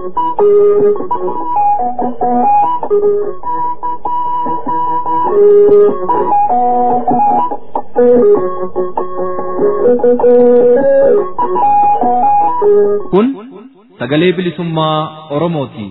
Kun sagalee bilisummaa Oromooti.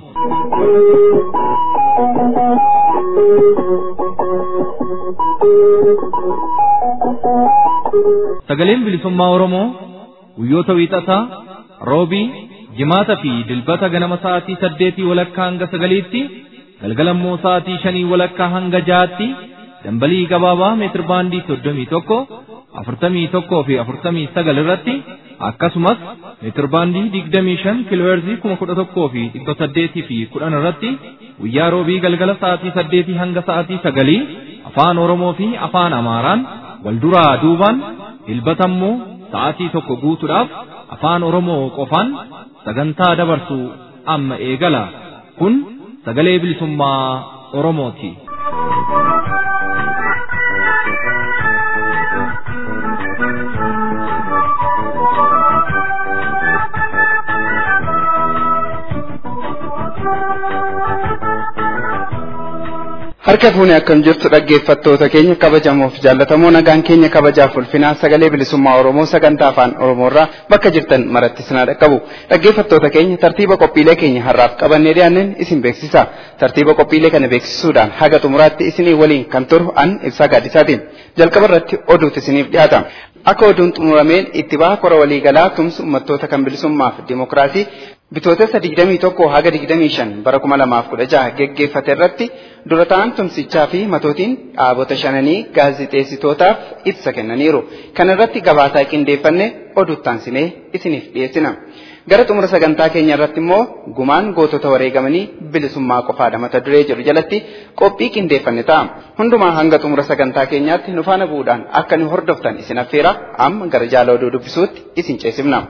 Sagaleen bilisummaa Oromoo guyyoota wiixataa, roobii, jimaata fi dilbata ganama sa'aatii saddeetii walakkaa hanga sagaliitti, galgalammoo sa'aatii shanii walakkaa hanga jahaatti dambalii gabaabaa meetir baandii soddomii tokko, afurtamii tokkoo fi afurtamii sagal irratti akkasumas meetir baandii digdamii shan kiilooherzii kuma kudha tokkoo fi dhibba saddeetii fi kudhan irratti guyyaa roobii galgala sa'aatii saddeetii hanga sa'aatii sagalii afaan Oromoo fi afaan Amaaraan wal duraa duubaan dilbatammoo sa'aatii tokko guutuudhaaf afaan Oromoo qofaan sagantaa dabarsu amma eegala. Kun sagalee bilisummaa Oromooti. Harka fuune akkam jirtu dhaggeeffattoota keenya kabajamoof jaallatamoo nagaan keenya kabajaaf ulfinaa sagalee bilisummaa Oromoo sagantaa afaan Oromoorraa bakka jirtan maratti sinaa dhaqqabu. Dhaggeeffattoota keenya tartiiba qophiilee keenya har'aaf qabannee dhiyaanneen isin beeksisa. Tartiiba qophiilee kana beeksisuudhaan haga xumuraatti isinii waliin kan turu an ibsaa gaaddisaatiin. Jalqaba irratti oduutu isiniif dhiyaata. Akka oduun xumurameen itti baha kora waliigalaa tumsa uummattoota kan bilisummaaf dimokiraasii bitootessa 21 haga 25 bara 2016 geggeeffate irratti dura ta'an tumsichaa fi matootiin dhaabota shananii gaazixeessitootaaf ibsa kennaniiru. Kana irratti gabaasaa qindeeffanne oduuttaansinee isiniif dhiyeessina. Gara xumura sagantaa keenya irratti immoo gumaan gootota wareegamanii bilisummaa qofaadha mata duree jedhu jalatti qophii qindeeffanne ta'a. Hundumaa hanga xumura sagantaa keenyaatti nu faana bu'uudhaan akka nu hordoftan isin affeera amma gara jaala oduu dubbisuutti isin ceesifna.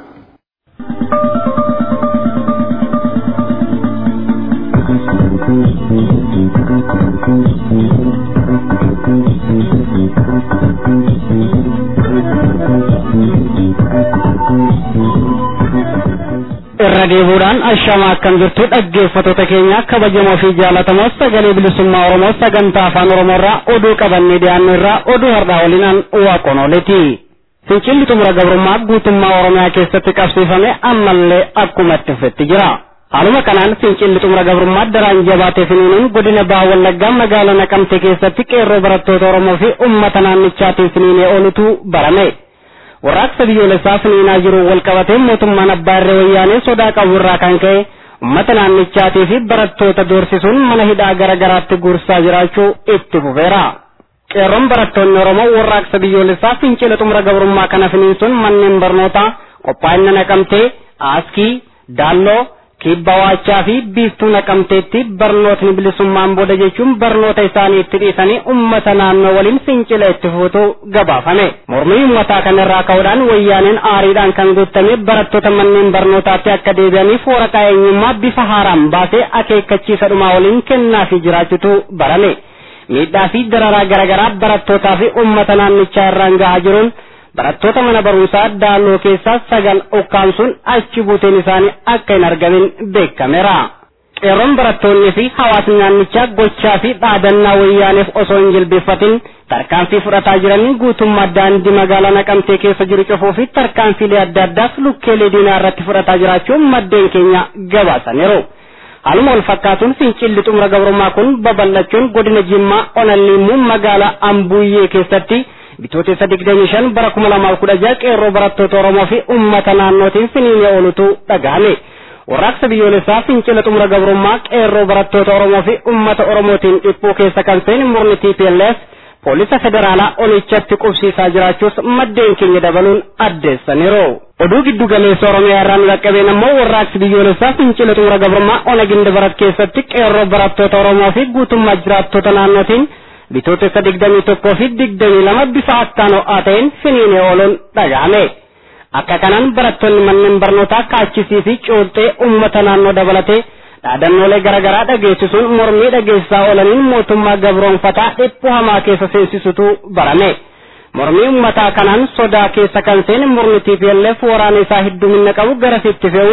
irra deebuudhaan ashama akkam jirtu dhaggeeffattoota keenya kabajamoo fi jaalatamoo sagalee bilisummaa oromoo sagantaa afaan oromoorraa oduu qabannee dhiyaannu irraa oduu har'aa waliinaan waaqonooleti fincilli xumura gabrummaa guutummaa oromiyaa keessatti qabsiifame ammallee akkuma itti fufetti jira haaluma kanaan fincilli xumura gabrummaa daraan jabaatee finiinuun godina baha wallaggaa magaalaa naqamte keessatti qeerroo barattoota oromoo fi ummata naannichaatiin finiinee oolutu barame warraaqsa biyyoolessaa finiinaa jiru wal qabatee mootummaan abbaa irree wayyaanee sodaa qabu irraa kan ka'e ummata naannichaatii fi barattoota doorsisuun mana hidhaa gara garaatti guursaa jiraachuu itti fufeera. Qeerroon barattoonni Oromoo warraaqsa biyyoolessaa fincila xumura gabrummaa kana finiinsuun manneen barnootaa qophaa'ina naqamtee aaskii daalloo kibba waachaa fi biiftuu naqamteetti barnootni bilisummaan booda jechuun barnoota isaanii itti dhiisanii ummata naannoo waliin fincila itti fuutu gabaafame. Mormii ummataa kanarraa ka'uudhaan wayyaaneen aariidhaan kan guutame barattoota manneen barnootaatti akka deebi'aniif waraqaa eenyummaa bifa haaraan baasee akeekkachiisa dhumaa waliin kennaa fi jiraachutu barame. Miidhaa fi dararaa garaagaraa barattootaa fi ummata naannichaa irraan gahaa jiruun barattoota mana barumsaa daalloo keessaa sagal ukkaamsuun achi buuteen isaanii akka hin argamin beekameera. Qeerroon barattoonnii fi hawaasni naannichaa gochaa fi dhaadannaa wayyaaneef osoo hin jilbeeffatin tarkaanfii fudhataa jiranii guutummaa daandii magaalaa naqamtee keessa jiru cufuu fi tarkaanfiilee adda addaas lukkeelee diinaa irratti fudhataa jiraachuun maddeen keenya gabaasaniiru. Haaluma wal fakkaatuun fincilli xumura gabrummaa kun babal'achuun godina Jimmaa Onalliimuu magaalaa Ambuuyyee keessatti bitootessa digdamii shan bara kuma lamaaf kudha jaha qeerroo barattoota Oromoo fi uummata naannootiin finiinee oolutu dhagahame. Warraaqsa biyyoolessaa fincila xumura gabrummaa qeerroo barattoota Oromoo fi uummata Oromootiin dhiphuu keessa kan seene murni TPLF poolisa federaalaa olichatti qubsiisaa jiraachuus maddeen keenya dabaluun addeessaniiru. Oduu giddu galeessa Oromiyaa irraa nu dhaqqabeen ammoo warraaqsi biyyoolessaa fincila xumura gabrummaa ona ginda barat keessatti qeerroo barattoota Oromoo fi guutummaa jiraattota naannootiin bitootessa digdamii tokkoo fi digdamii lama bifa akkaan ho'aa ta'een finiinee ooluun dhaga'ame. Akka kanaan barattoonni manneen barnootaa kaachisii fi cooxxee uummata naannoo dabalatee dhaadannoolee garaagaraa dhageessisuun mormii dhageessisaa oolaniin mootummaa gabroonfataa dhiphuu hamaa keessa seensisutu barame. Mormii uummataa kanaan sodaa keessa kan seene murni TPLF waraana isaa heddumina qabu garasitti fe'uun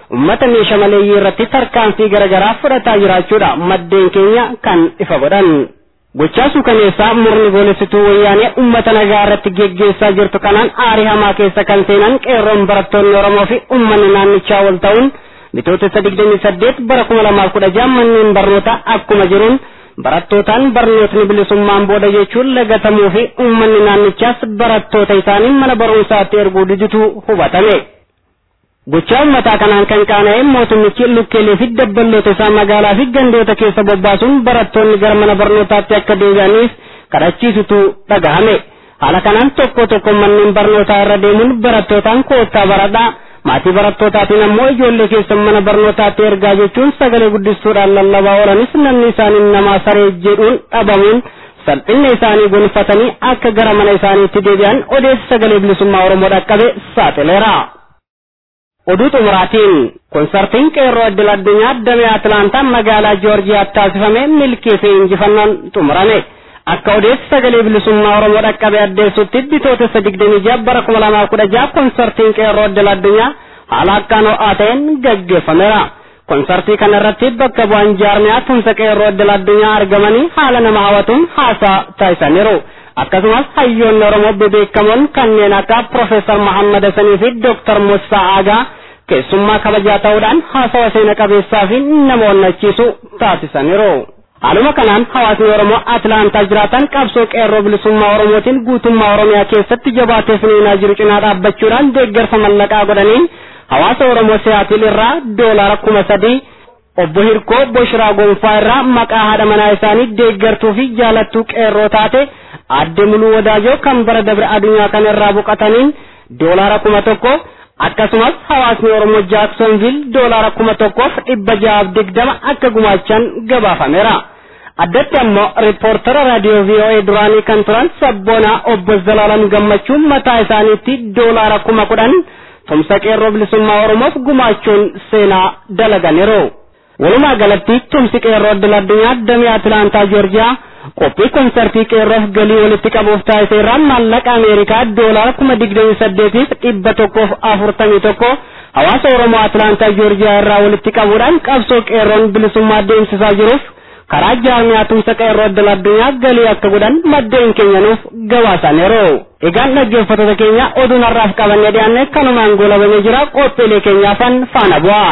ummata meeshaa maleeyyii irratti tarkaanfii garaagaraa fudhataa jiraachuudha maddeen keenya kan ifa godhan. Gochaa suukaneessaa murni goolessituu wayyaanee ummata nagaa irratti geggeessaa jirtu kanaan aarii hamaa keessa kan seenan qeerroon barattoonni Oromoo fi uummanni naannichaa wal ta'uun bitootessa digdamii saddeet bara kuma lamaaf kudha jaha manneen barnootaa akkuma jiruun barattootaan barnootni bilisummaan booda jechuun lagatamuu fi uummanni naannichaas barattoota isaanii mana barumsaatti erguu diditu hubatame. Gochaa uummataa kanaan kan qaana'e mootummichi lukkeelee fi dabballoota isaa magaalaa fi gandoota keessa bobbaasuun barattoonni gara mana barnootaatti akka deebi'aniif kadhachiisutu dhagahame. Haala kanaan tokko tokko manneen barnootaa irra deemuun barattootaan koottaa baradhaa maatii barattootatiin ammoo ijoollee keessan mana barnootaatti ergaa jechuun sagalee guddistuudhaan lallabaa oolanis namni isaanii namaa saree jedhuun dhabamuun salphina isaanii gonfatanii akka gara mana isaaniitti deebi'an odeessi sagalee bilisummaa Oromoo dhaqqabe saaxileera. Oduu xumuraatiin konsartiin qeerroo addil addunyaa damee Atilaantaa magaalaa Joorjiyaatti taasifame milkii fi injifannoon xumurame. Akka odeessi sagalee bilisummaa Oromoo dhaqqabe addeessutti bitootessa digdamii jaha bara kuma lamaaf kudha jaha konsartiin qeerroo addil addunyaa haala akkaan ho'aa ta'een gaggeeffameera. Konsartii kana irratti bakka bu'aan jaarmiyaa tumsa qeerroo addil addunyaa argamanii haala nama hawwatuun haasaa taasisaniiru. Akkasumas hayyoonni Oromoo bebeekamoon kanneen akka Profeesar Muhammad Hassanii fi Dooktar Musaa Aagaa keessummaa kabajaa ta'uudhaan haasawa seena qabeessaa fi nama onnachiisu taasisaniiru. Haaluma kanaan hawaasni Oromoo Atilaantaa jiraatan qabsoo qeerroo bilisummaa Oromootiin guutummaa Oromiyaa keessatti jabaatee finiinaa jiru cinaa dhaabbachuudhaan deeggarsa mallaqaa godhaniin hawaasa Oromoo Siyaatil irraa doolaara kuma sadii obbo Hirkoo Boshiraa Gonfaa irraa maqaa haadha manaa isaanii deeggartuu fi jaalattuu qeerroo taate adde muluu wadaajoo kan bara dabre addunyaa kana irraa boqataniin doolaara kuma tokko akkasumas hawaasni Oromoo Jaaksonvil doolaara kuma tokkoof dhibba jahaaf digdama akka gumaachan gabaafameera. Addatti ammoo riippoortara raadiyoo VOA duraanii kan turan sabboonaa obbo Zalaalam Gammachuun mataa isaaniitti doolaara kuma kudhan tumsa qeerroo bilisummaa Oromoof gumaachuun seenaa dalaganiiru. Walumaa galatti tumsi qeerroo addil addunyaa damee Atilaantaa Joorjiyaa qophii konsartii qeerroof galii walitti qabuuf taasise irraa maallaqa Ameerikaa doolaara kuma digdamii saddeetiif dhibba tokkoof afurtamii tokko hawaasa Oromoo Atilaantaa Joorjiyaa irraa walitti qabuudhaan qabsoo qeerroon bilisummaa deemsisaa jiruuf karaa jaarmiyaa tumsa qeerroo addil addunyaa galii akka godhan maddeen keenyanuuf gabaasaniiru. Egaan dhaggeeffattoota keenya oduun har'aaf qabannee dhiyaanne kanumaan goolabamee jira qophiilee keenyaafan faana bu'aa.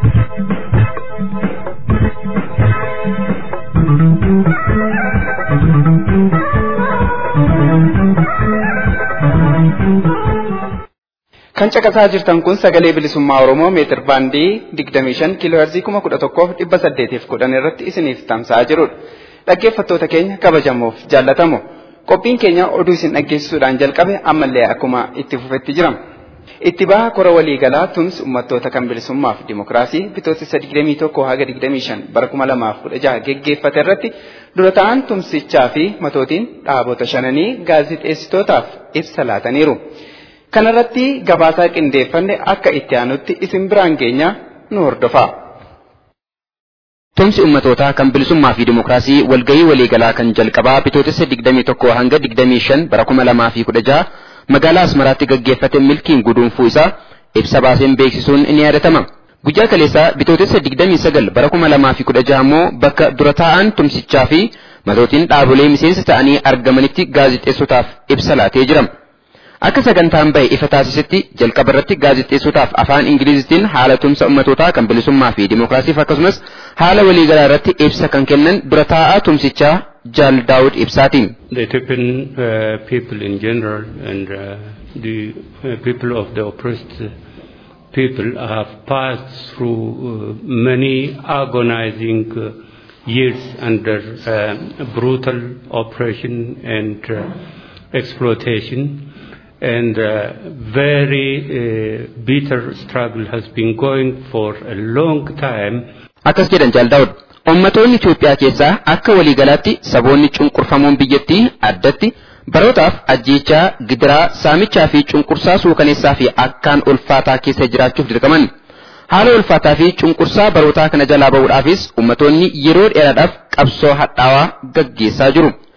Kan caqasaa jirtan kun sagalee bilisummaa Oromoo meetir baandii 25 kiiloo heerzii 11,810 irratti isiniif tamsa'aa jirudha. Dhaggeeffattoota keenya kabajamoof jaallatamu. Qophiin keenya oduu isin dhaggeessisuudhaan jalqabe ammallee akkuma itti fufetti jirama. Itti baha kora waliigalaa tumsi uummattoota kan bilisummaa fi dimokiraasii bitootessa 21 haga 25 bara 2016 geggeeffate irratti dura ta'an tumsichaa fi matootiin dhaabota shananii gaazixeessitootaaf ibsa laataniiru. Kanarratti gabaasaa qindeeffanne akka itti aanutti isin biraan geenya nu hordofaa. Tumsi ummatootaa kan bilisummaa fi dimokiraasii walgahii waliigalaa kan jalqabaa bitootessa 21 hanga 25 bara 2016 magaalaa Asmaraatti gaggeeffate milkiin guduunfuu isaa ibsa baaseen beeksisuun ni yaadatama. Guyyaa kaleessaa bitootessa 29 bara 2016 immoo bakka dura taa'an tumsichaa fi matootiin dhaabolee miseensa ta'anii argamanitti gaazixeessotaaf ibsa laatee jira. Akka sagantaan bahe ifa taasisetti jalqaba irratti gaazixeessotaaf afaan Ingilizitiin haala tumsa ummatootaa kan bilisummaa fi dimokiraasiif akkasumas haala waliigalaa irratti ibsa kan kennan dura taa'aa tumsichaa Jaal Daawud Ibsaati. The Ethiopian uh, people in general and uh, the uh, people of the oppressed people have passed through uh, many agonizing uh, years under uh, brutal oppression and uh, exploitation and uh, very uh, bitter struggle has been going for a long time. Akkas jedhan Jaal Daawud. Ummatoonni Itoophiyaa keessaa akka waliigalaatti saboonni cunqurfamuun biyyattii addatti barootaaf ajjeechaa, gidiraa, saamichaa fi cunqursaa suukaneessaa fi akkaan ulfaataa keessa jiraachuuf dirqaman. Haala ulfaataa fi cunqursaa barootaa kana jalaa ba'uudhaafis ummatoonni yeroo dheeraadhaaf qabsoo hadhaawaa gaggeessaa jiru.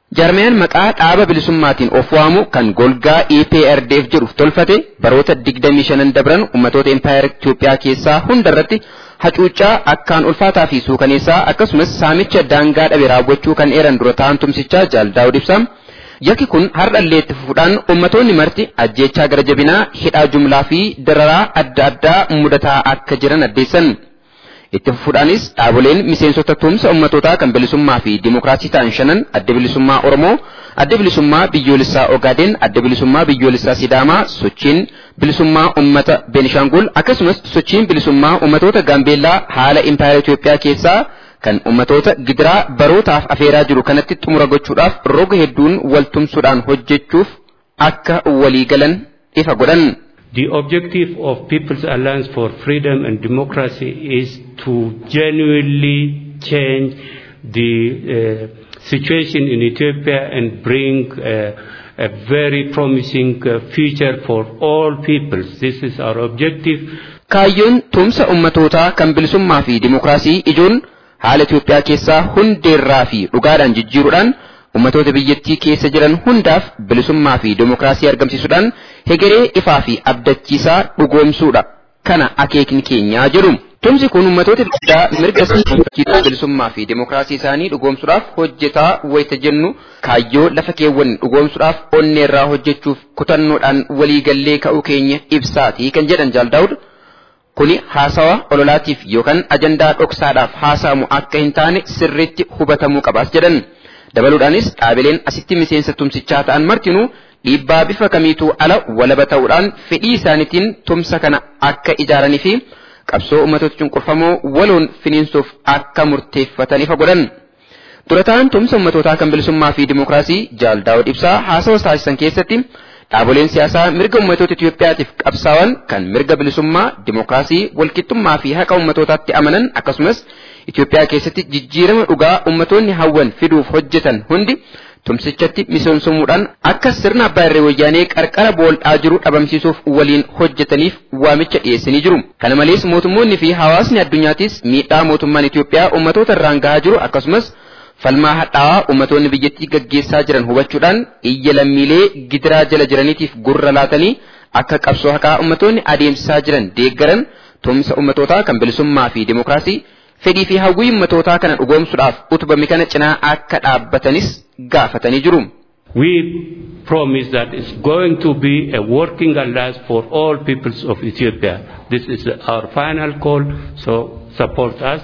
Jaarmiyaan maqaa dhaaba bilisummaatiin of waamu kan golgaa EPRDF jedhuuf tolfate baroota 25 dabran ummatoota Empaayer Itoophiyaa keessaa hundarratti hacuuccaa akkaan ulfaataa fi suukaneessaa akkasumas saamicha daangaa dhabe raawwachuu kan eeran dura ta'an tumsichaa Jaal Daawud Ibsaa. Yakki kun har'allee itti fufuudhaan ummatoonni marti ajjeechaa gara jabinaa hidhaa jumlaa fi dararaa adda addaa mudataa akka jiran addeessan. Itti fufuudhaanis dhaaboleen miseensota tumsa ummatootaa kan bilisummaa fi dimookiraasii ta'an shanan adda bilisummaa Oromoo, adda bilisummaa biyyoolessaa Ogaadeen, adda bilisummaa biyyoolessaa Sidaamaa, sochiin bilisummaa ummata Beenishaangul akkasumas sochiin bilisummaa ummatoota Gaambeellaa haala impaayera Itoophiyaa keessaa kan ummatoota gidiraa barootaaf afeeraa jiru kanatti xumura gochuudhaaf roga hedduun waltumsuudhaan hojjechuuf akka walii galan ifa godhan. The objective of People's Alliance for Freedom and Democracy is to genuinely change the uh, situation in Ethiopia and bring uh, a very promising uh, future for all peoples. This is our objective. Kaayyoon tumsa ummatootaa kan bilisummaa fi dimookiraasii ijoon haala Itoophiyaa keessaa hundeerraa fi dhugaadhaan jijjiiruudhaan ummatoota biyyattii keessa jiran hundaaf bilisummaa fi dimookiraasii argamsiisuudhaan hegeree ifaa fi abdachiisaa dhugoomsuudha. Kana akeekni keenyaa jedhu. Tumsi kun ummatoota biyyaa mirga isaanii bilisummaa fi dimookiraasii isaanii dhugoomsuudhaaf hojjetaa wayita jennu kaayyoo lafa keewwan dhugoomsuudhaaf onneerraa hojjechuuf kutannoodhaan waliigallee ka'uu keenya ibsaatii kan jedhan Jaal Daawud. Kuni haasawa ololaatiif yookaan ajandaa dhoksaadhaaf haasa'amu akka hin taane sirriitti hubatamuu qabaas jedhan. Dabaluudhaanis dhaabileen asitti miseensa tumsichaa ta'an martinuu dhiibbaa bifa kamiituu ala walaba ta'uudhaan fedhii isaaniitiin tumsa kana akka ijaaranii fi qabsoo ummatoota cunqurfamoo waloon finiinsuuf akka murteeffatan ifa godhan. Durataan tumsa ummatootaa kan bilisummaa fi dimookiraasii Jaal Daawud Ibsaa haasawa taasisan keessatti Dhaaboleen siyaasaa mirga ummatoota Itoophiyaatiif qabsaa'an kan mirga bilisummaa, dimookiraasii, walqixxummaa fi haqa ummatootaatti amanan akkasumas Itoophiyaa keessatti jijjiirama dhugaa ummatoonni hawwan fiduuf hojjetan hundi tumsichatti miseensomuudhaan akka sirna abbaa irree wayyaanee qarqara bool'aa jiru dhabamsiisuuf waliin hojjetaniif waamicha dhiyeessanii jiru. Kana malees mootummoonni fi hawaasni addunyaatis miidhaa mootummaan Itoophiyaa ummatoota irraan gahaa jiru akkasumas falmaa hadhaawaa ummatoonni biyyattii gaggeessaa jiran hubachuudhaan iyya lammiilee gidiraa jala jiraniitiif gurra laatanii akka qabsoo haqaa ummatoonni adeemsisaa jiran deeggaran tumsa ummatootaa kan bilisummaa fi dimookiraasii fedhii fi hawwii ummatootaa kana dhugoomsuudhaaf utubame kana cinaa akka dhaabbatanis gaafatanii jiru. We promise that it's going to be a working alliance for all peoples of Ethiopia. This is our final call, so support us,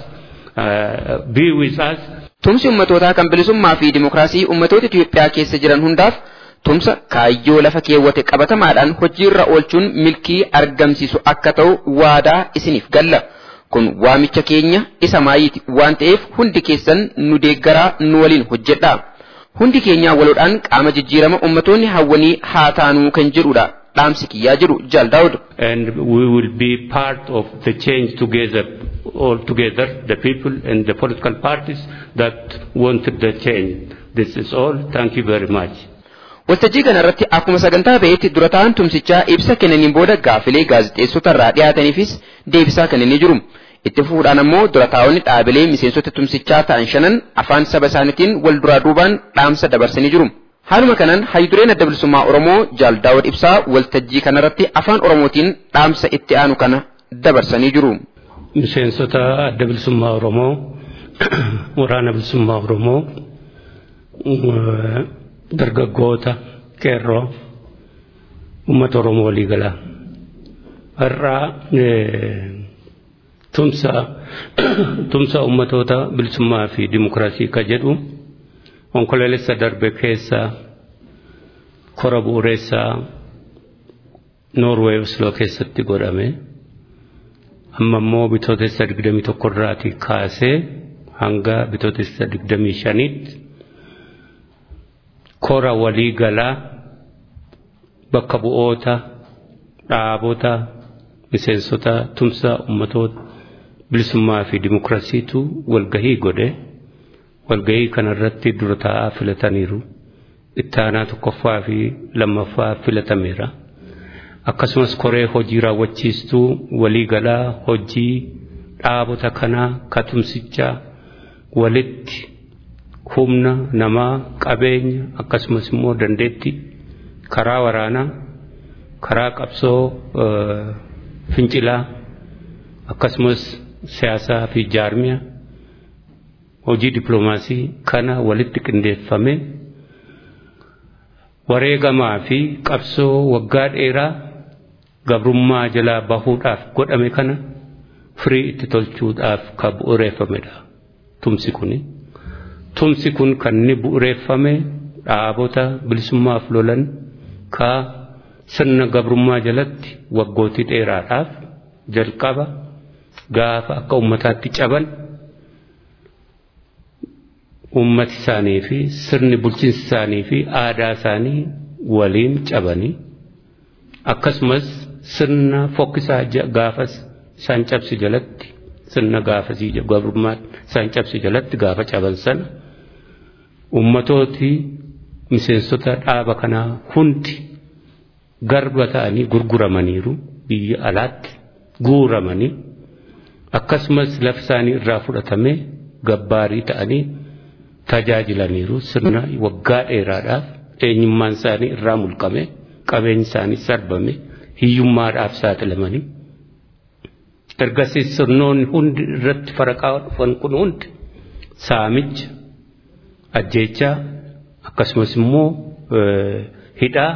uh, be with us, Tumsi ummatootaa kan bilisummaa fi dimookiraasii ummatoota Itoophiyaa keessa jiran hundaaf tumsa kaayyoo lafa keewwate qabatamaadhaan hojiirra oolchuun milkii argamsiisu akka ta'u waadaa isiniif galla. Kun waamicha keenya isa maayiiti waan ta'eef hundi keessan nu deeggaraa nu waliin hojjedha. Hundi keenyaa waloodhaan qaama jijjiirama ummatoonni hawwanii haa taanuu kan jedhudha. Dhaamsi kiyyaa jiru Jaal Daawud. and we will be part of the change together, all together, the people and the political parties that wanted the change. This is all. Thank you very much. Waltajjii kana irratti akkuma sagantaa ba'eetti dura ta'an tumsichaa ibsa kennaniin booda gaafilee gaazexeessota irraa dhiyaataniifis deebisaa kennanii jiru. Itti fufuudhaan ammoo dura taa'onni dhaabilee miseensota tumsichaa ta'an shanan afaan saba isaaniitiin wal duraa duubaan dhaamsa dabarsanii jiru. Haaluma kanaan hayyudureen adda bilisummaa Oromoo Jaal Daawud Ibsaa waltajjii kanarratti afaan Oromootiin dhaamsa itti aanu kana dabarsanii jiru. Miseensota adda bilisummaa Oromoo, waraana bilisummaa Oromoo, eh, dargaggoota, qeerroo, uummata Oromoo waliigalaa. Har'aa eh, tumsa tumsa uummatoota bilisummaa fi dimokiraasii ka jedhu onkoloolessa darbe keessa kora bu'uureessaa Noorweey Osloo keessatti godhame. Amma immoo bitootessa digdamii tokko irraatii kaasee hanga bitootessa digdamii shaniitti kora walii galaa bakka bu'oota dhaabota miseensota tumsa ummatoota bilisummaa fi dimokiraasiitu walgahii godhe walgahii kanarratti dura taa'aa filataniiru ittaanaa tokkoffaa fi lammaffaa filatameera akkasumas koree hojii raawwachiistuu waliigalaa hojii dhaabota kanaa katumsichaa walitti humna namaa qabeenya akkasumas immoo dandeetti karaa waraanaa karaa qabsoo fincilaa akkasumas siyaasaa fi jaarmiyaa hojii dippiloomaasii kana walitti qindeeffame wareegamaa fi qabsoo waggaa dheeraa gabrummaa jalaa bahuudhaaf godhame kana firii itti tolchuudhaaf kan bu'uureeffamedha tumsi kuni. Tumsi kun kan inni bu'uureeffame dhaabota bilisummaaf lolan ka sirna gabrummaa jalatti waggootii dheeraadhaaf jalqaba gaafa akka ummataatti caban ummati isaanii fi sirni bulchiinsa isaanii fi aadaa isaanii waliin cabanii akkasumas sirna fokkisaa gaafas isaan cabsi jalatti sirna gaafasii gabrummaa isaan cabsi jalatti gaafa caban sana ummatooti miseensota dhaaba kanaa hundi garba ta'anii gurguramaniiru biyya alaatti guuramanii akkasumas lafa isaanii irraa fudhatamee gabbaarii ta'anii tajaajilaniiru sirna waggaa dheeraadhaaf eenyummaan isaanii irraa mulqame qabeenyi isaanii sarbame hiyyummaadhaaf saaxilamanii ergasii sirnoonni hundi irratti faraqaa dhufan kun hundi saamicha ajjeechaa akkasumas immoo hidhaa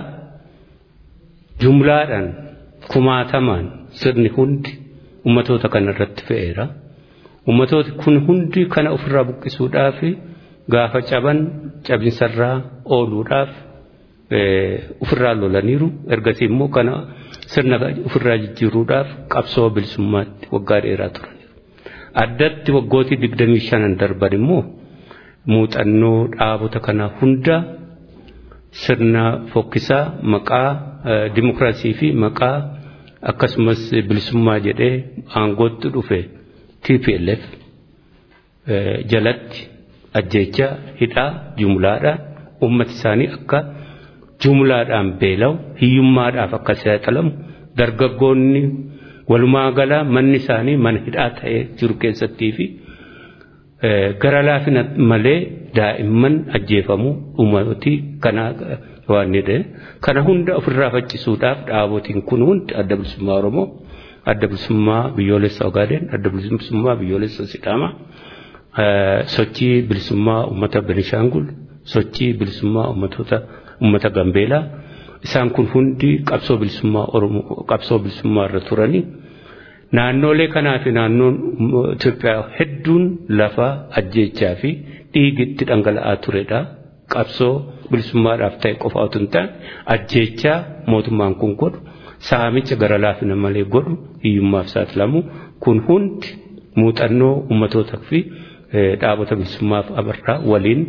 jumlaadhaan kumaatamaan sirni hundi ummatoota kana irratti fe'eera. Ummatooti kun hundi kana ofirraa buqqisuudhaaf gaafa caban cabinsarraa ooluudhaaf ofirraa lolaniiru ergasii immoo kana sirna ofirraa jijjiiruudhaaf qabsoo bilisummaatti waggaa dheeraa turaniiru. Addatti waggootii digdamii shanan darban immoo muuxannoo dhaabota kana hunda sirna fokkisaa maqaa dimokiraasii fi maqaa akkasumas bilisummaa jedhee aangootti dhufe TPLF jalatti ajjeechaa hidhaa jumlaadhaan ummati isaanii akka jumlaadhaan beela'u hiyyummaadhaaf akka saaxilamu dargaggoonni walumaa gala manni isaanii mana hidhaa ta'ee jiru keessattii fi gara laafina malee daa'imman ajjeefamuu uummatii kanaa waan jedhe kana hunda ofirraa faccisuudhaaf dhaabotiin kun hundi adda bilisummaa Oromoo adda bilisummaa biyyoolessa Ogaadeen adda bilisummaa biyyoolessa Sidaamaa sochii bilisummaa uummata Benishaangul sochii bilisummaa uummatoota uummata Gambeelaa isaan kun hundi qabsoo bilisummaa Oromoo qabsoo bilisummaa irra turanii naannoolee kanaa fi naannoon Itoophiyaa hedduun lafa ajjeechaa fi dhiigitti dhangala'aa turedha. Qabsoo bilisummaadhaaf ta'e qofa otoo hin taane ajjeechaa mootummaan kun godhu saamicha gara laafina malee godhu hiyyummaaf saaxilamu kun hundi muuxannoo uummatootaa fi dhaabota bilisummaaf abarraa waliin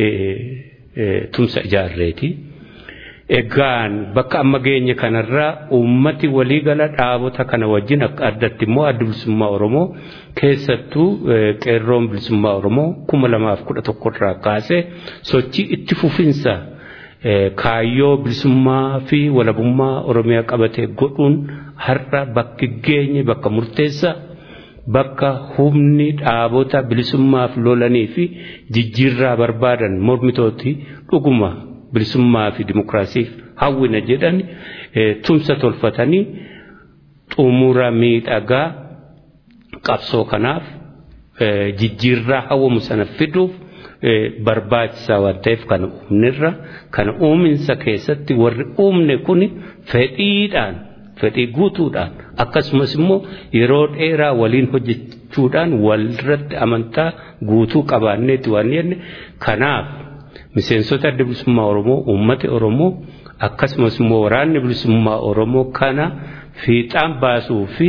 tumsa ijaarreeti. Egaan bakka amma geenye kanarraa uummati waliigala dhaabota kana wajjin akka addatti immoo adda bilisummaa Oromoo keessattuu qeerroon bilisummaa Oromoo kuma lamaaf kudha tokkorraa kaasee sochii itti fufinsa kaayyoo bilisummaa fi walabummaa Oromiyaa qabatee godhuun har'a bakki geenye bakka murteessaa bakka humni dhaabota bilisummaaf lolanii fi jijjiirraa barbaadan mormitooti dhuguma bilisummaa fi dimokiraasiif hawwina jedhan tumsa tolfatanii xumura miidhagaa qabsoo kanaaf jijjiirraa hawwamu sana fiduuf barbaachisaa waan ta'eef kana uumnirra kana uuminsa keessatti warri uumne kun fedhiidhaan fedhii guutuudhaan akkasumas immoo yeroo dheeraa waliin hojjechuudhaan walirratti amantaa guutuu qabaanneeti waan jenne kanaaf miseensota adda bilisummaa Oromoo uummata Oromoo akkasumas immoo waraanni bilisummaa Oromoo kana fiixaan baasuu fi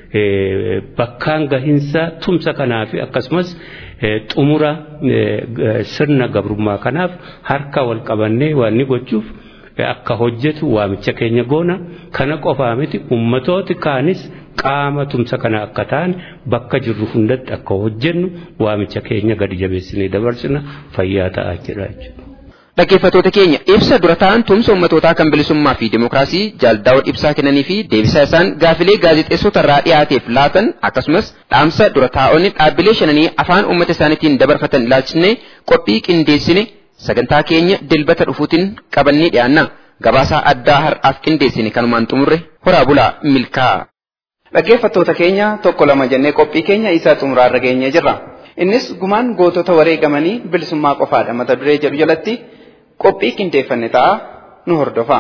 bakkaan gahinsa tumsa kanaa fi akkasumas xumura sirna gabrummaa kanaaf harka wal qabannee waan ni gochuuf akka hojjetu waamicha keenya goona kana qofaa miti ummatooti kaanis qaama tumsa kana akka ta'an bakka jirru hundatti akka hojjennu waamicha keenya gadi jabeessinee dabarsina fayyaa ta'aa jira jechuudha. Dhaggeeffattoota keenya ibsa dura ta'an tumsa ummatootaa kan bilisummaa fi dimookiraasii jaaldaawwan ibsaa kennanii fi deebisaa isaan gaafilee gaazexeessota irraa dhiyaateef laatan akkasumas dhaamsa dura taa'onni dhaabbilee shananii afaan uummata isaaniitiin dabarfatan ilaalchisnee qophii qindeessine sagantaa keenya dilbata dhufuutiin qabannee dhiyaanna. Gabaasaa addaa har'aaf qindeessine kanumaan xumurre horaa bulaa milkaa. Dhaggeeffattoota keenya tokko lama jennee qophii keenya isaa xumuraarra geenyee jirra. Innis gumaan gootota wareegamanii bilisummaa qofaadha mata duree jedhu jalatti qophii qindeeffanne ta'a nu hordofa.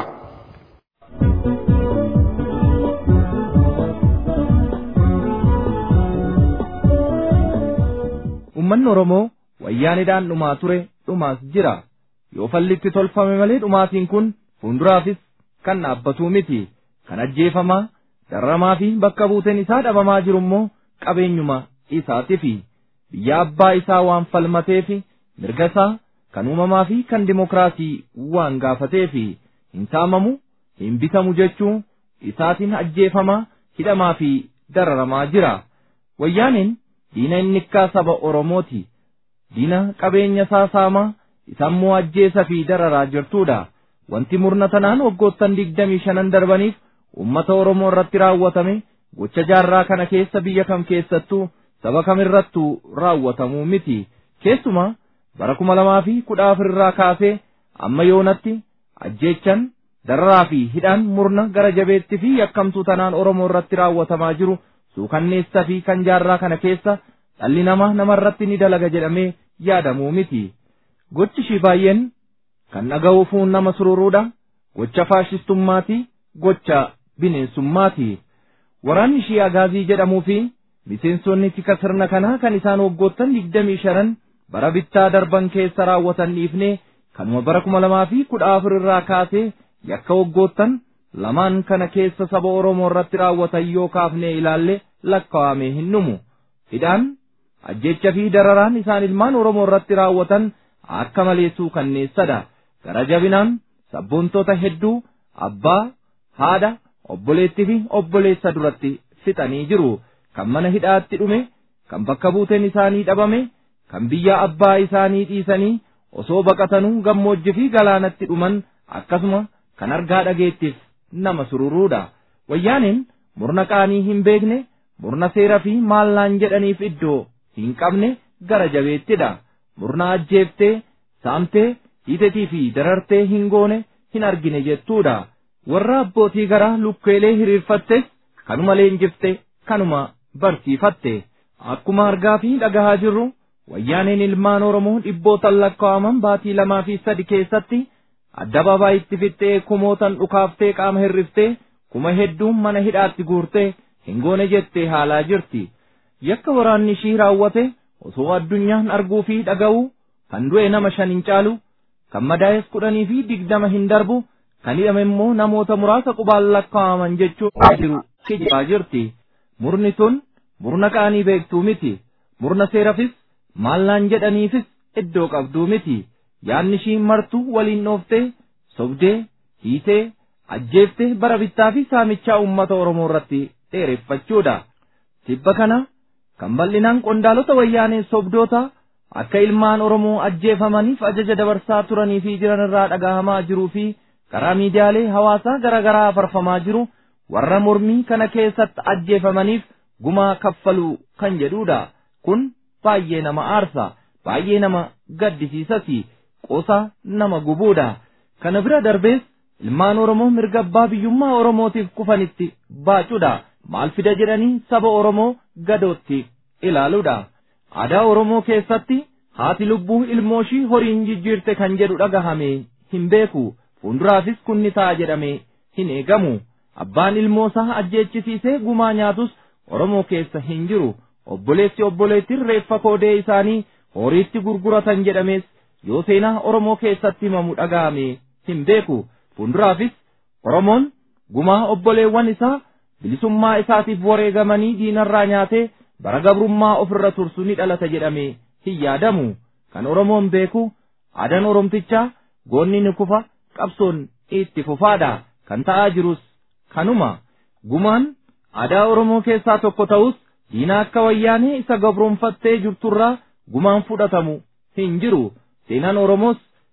Uummanni Oromoo wayyaanidhaan dhumaa ture dhumaas jira. Yoo fallitti tolfame malee dhumaatiin kun fuulduraafis kan dhaabbatuu miti. Kan ajjeefamaa, darramaa fi bakka buuteen isaa dhabamaa jiru immoo qabeenyuma isaatiifi. Biyya abbaa isaa waan falmateefi mirga isaa kan uumamaa fi kan dimokiraasii waan gaafateefi hin saamamu hin bitamu jechuu isaatiin ajjeefamaa hidhamaa fi dararamaa jira. Wayyaaniin diina innikkaa saba Oromooti. Diina qabeenya isaa saamaa isammoo ajjeesa fi dararaa jirtudha. Wanti murna tanaan waggoottan digdamii shanan darbaniif uummata Oromoo irratti raawwatame gocha jaarraa kana keessa biyya kam keessattuu saba kamirrattuu raawwatamuu miti. Keessumaa bara kuma lamaa fi kudha afurirraa kaasee amma yoonatti ajjeechan dararaa fi hidhaan murna gara jabeetti fi yakkamtuu tanaan Oromoo irratti raawwatamaa jiru suukanneessa fi kan jaarraa kana keessa dhalli namaa namarratti ni dalaga jedhamee yaadamuu miti. Gochi ishii baay'een kan dhaga'uufuun nama sururuudha. Gocha faashistummaati. Gocha bineensummaati. Waraanni ishii agaazii jedhamuu fi miseensonni tika sirna kanaa kan isaan waggoottan digdamii shanan bara bittaa darban keessa raawwatan dhiifnee kanuma bara kuma lamaa fi kudha afur irraa kaasee yakka waggoottan lamaan kana keessa saba Oromoo irratti raawwatan yoo kaafnee ilaalle lakkaa'amee hin dhumu. Hidhaan ajjecha fi dararaan isaan ilmaan Oromoo irratti raawwatan akka malee suukanneessadha. Gara jabinaan sabboontota hedduu abbaa, haadha, obboleettii fi obboleessa duratti fixanii jiru. Kan mana hidhaatti dhume, kan bakka buuteen isaanii dhabame, kan biyya abbaa isaanii dhiisanii osoo baqatanuu gammoojjii fi galaanatti dhuman akkasuma kan argaa dhageettiif nama sururuudha. Wayyaaniin murna qaanii hin beekne, murna seera fi maallaan jedhaniif iddoo hin qabne gara jabeettidha. Murna ajjeeftee, saamtee, hiitetii fi darartee hin goone hin argine jettuudha. Warra abbootii garaa lukkeelee hiriirfattes kanuma leenjifte kanuma barsiifatte. Akkuma argaa fi dhagahaa jirru wayyaaneen ilmaan Oromoo dhibbootan lakkaa'aman baatii lamaa fi sadi keessatti adda itti fixxee kumootan dhukaaftee qaama hirriftee kuma hedduun mana hidhaatti guurtee hin goone jettee haalaa jirti. Yakka waraanni ishii raawwate osoo addunyaan arguu fi dhaga'uu kan du'e nama shan hin caalu kan madaa'es kudhanii fi digdama hin darbu kan hidhame immoo namoota muraasa qubaan lakkaa'aman jechuun jiru kijibaa jirti. Murni sun murna qaanii beektuu miti. Murna seerafis maallaan jedhaniifis iddoo qabduu miti. Yaanni ishii martuu waliin dhooftee sobdee hiitee ajjeeftee bara bittaa fi saamichaa uummata Oromoo irratti dheereffachuudha. Tibba kana kan bal'inaan qondaalota wayyaanee sobdoota akka ilmaan Oromoo ajjeefamaniif ajaja dabarsaa turanii fi jiran irraa dhagahamaa jiruu fi karaa miidiyaalee hawaasaa garaa garaa farfamaa jiru warra mormii kana keessatti ajjeefamaniif gumaa kaffaluu kan jedhudha. Kun baay'ee nama aarsa, baay'ee nama gaddisiisasi, qosa nama gubuudha. Kana bira darbees ilmaan Oromoo mirga abbaa biyyummaa Oromootiif kufanitti baacuudha. Maal fida jedhanii saba Oromoo gadootti ilaaluudha. Aadaa Oromoo keessatti haati lubbuu ilmooshii horiin jijjiirte kan jedhu dhagahame hin beeku. Fuulduraafis kun ni ta'a jedhamee hin eegamu. Abbaan ilmoosaa ajjeechisiisee gumaa nyaatus Oromoo keessa hin jiru. Obboleessi obboleettiin reeffa koodee isaanii horiitti gurguratan jedhamees yoo seenaa Oromoo keessatti himamu dhaga'ame hin beeku. Fuulduraafis Oromoon gumaa obboleewwan isaa bilisummaa isaatiif wareegamanii diinarraa nyaatee bara gabrummaa ofirra tursu ni dhalata jedhamee hin yaadamu. Kan Oromoon beeku aadaan Oromtichaa goonni ni kufa qabsoon itti fufaadha. Kan ta'aa jirus kanuma. Gumaan aadaa Oromoo keessaa tokko ta'us diina akka wayyaanee isa gabroonfattee jirturraa gumaan fudhatamu hin jiru. Seenaan Oromoos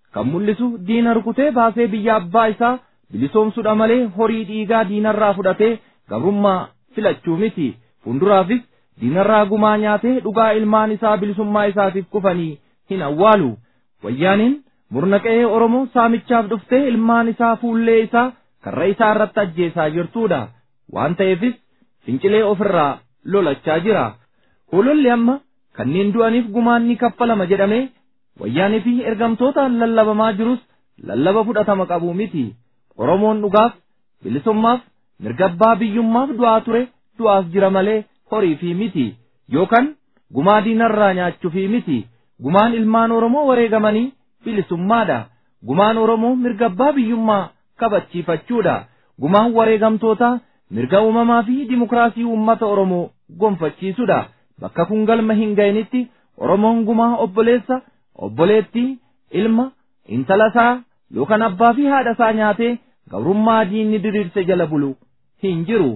kan mul'isu diina rukutee baasee biyya abbaa isaa bilisoomsuudha malee horii dhiigaa diinarraa fudhatee gabrummaa filachuu miti fuulduraafis diinarraa gumaa nyaatee dhugaa ilmaan isaa bilisummaa isaatiif kufanii hin awwaalu wayyaaniin murna qe'ee oromoo saamichaaf dhuftee ilmaan isaa fuullee isaa karra isaa irratti ajjeesaa jirtuudha waan ta'eefis fincilee ofirraa lolachaa jira hoololli amma kanneen du'aniif gumaan ni kaffalama jedhamee wayyaanii fi ergamtootaan lallabamaa jirus lallaba fudhatama qabu miti oromoon dhugaaf bilisummaaf mirgabbaa biyyummaaf du'aa ture du'aas jira malee horii fi miti yookaan gumaa diinarraa nyaachuu fi miti gumaan ilmaan oromoo wareegamanii bilisummaadha gumaan oromoo mirgabbaa biyyummaa kabachiifachuudha gumaan wareegamtootaa mirga uumamaa fi dimokiraasii uummata oromoo gonfachiisuudha bakka kun galma hin ga'initti oromoon gumaa obboleessa obboleettii ilma intala isaa yookaan abbaa fi haadha isaa nyaatee gabrummaa diinni diriirse jala bulu hin jiru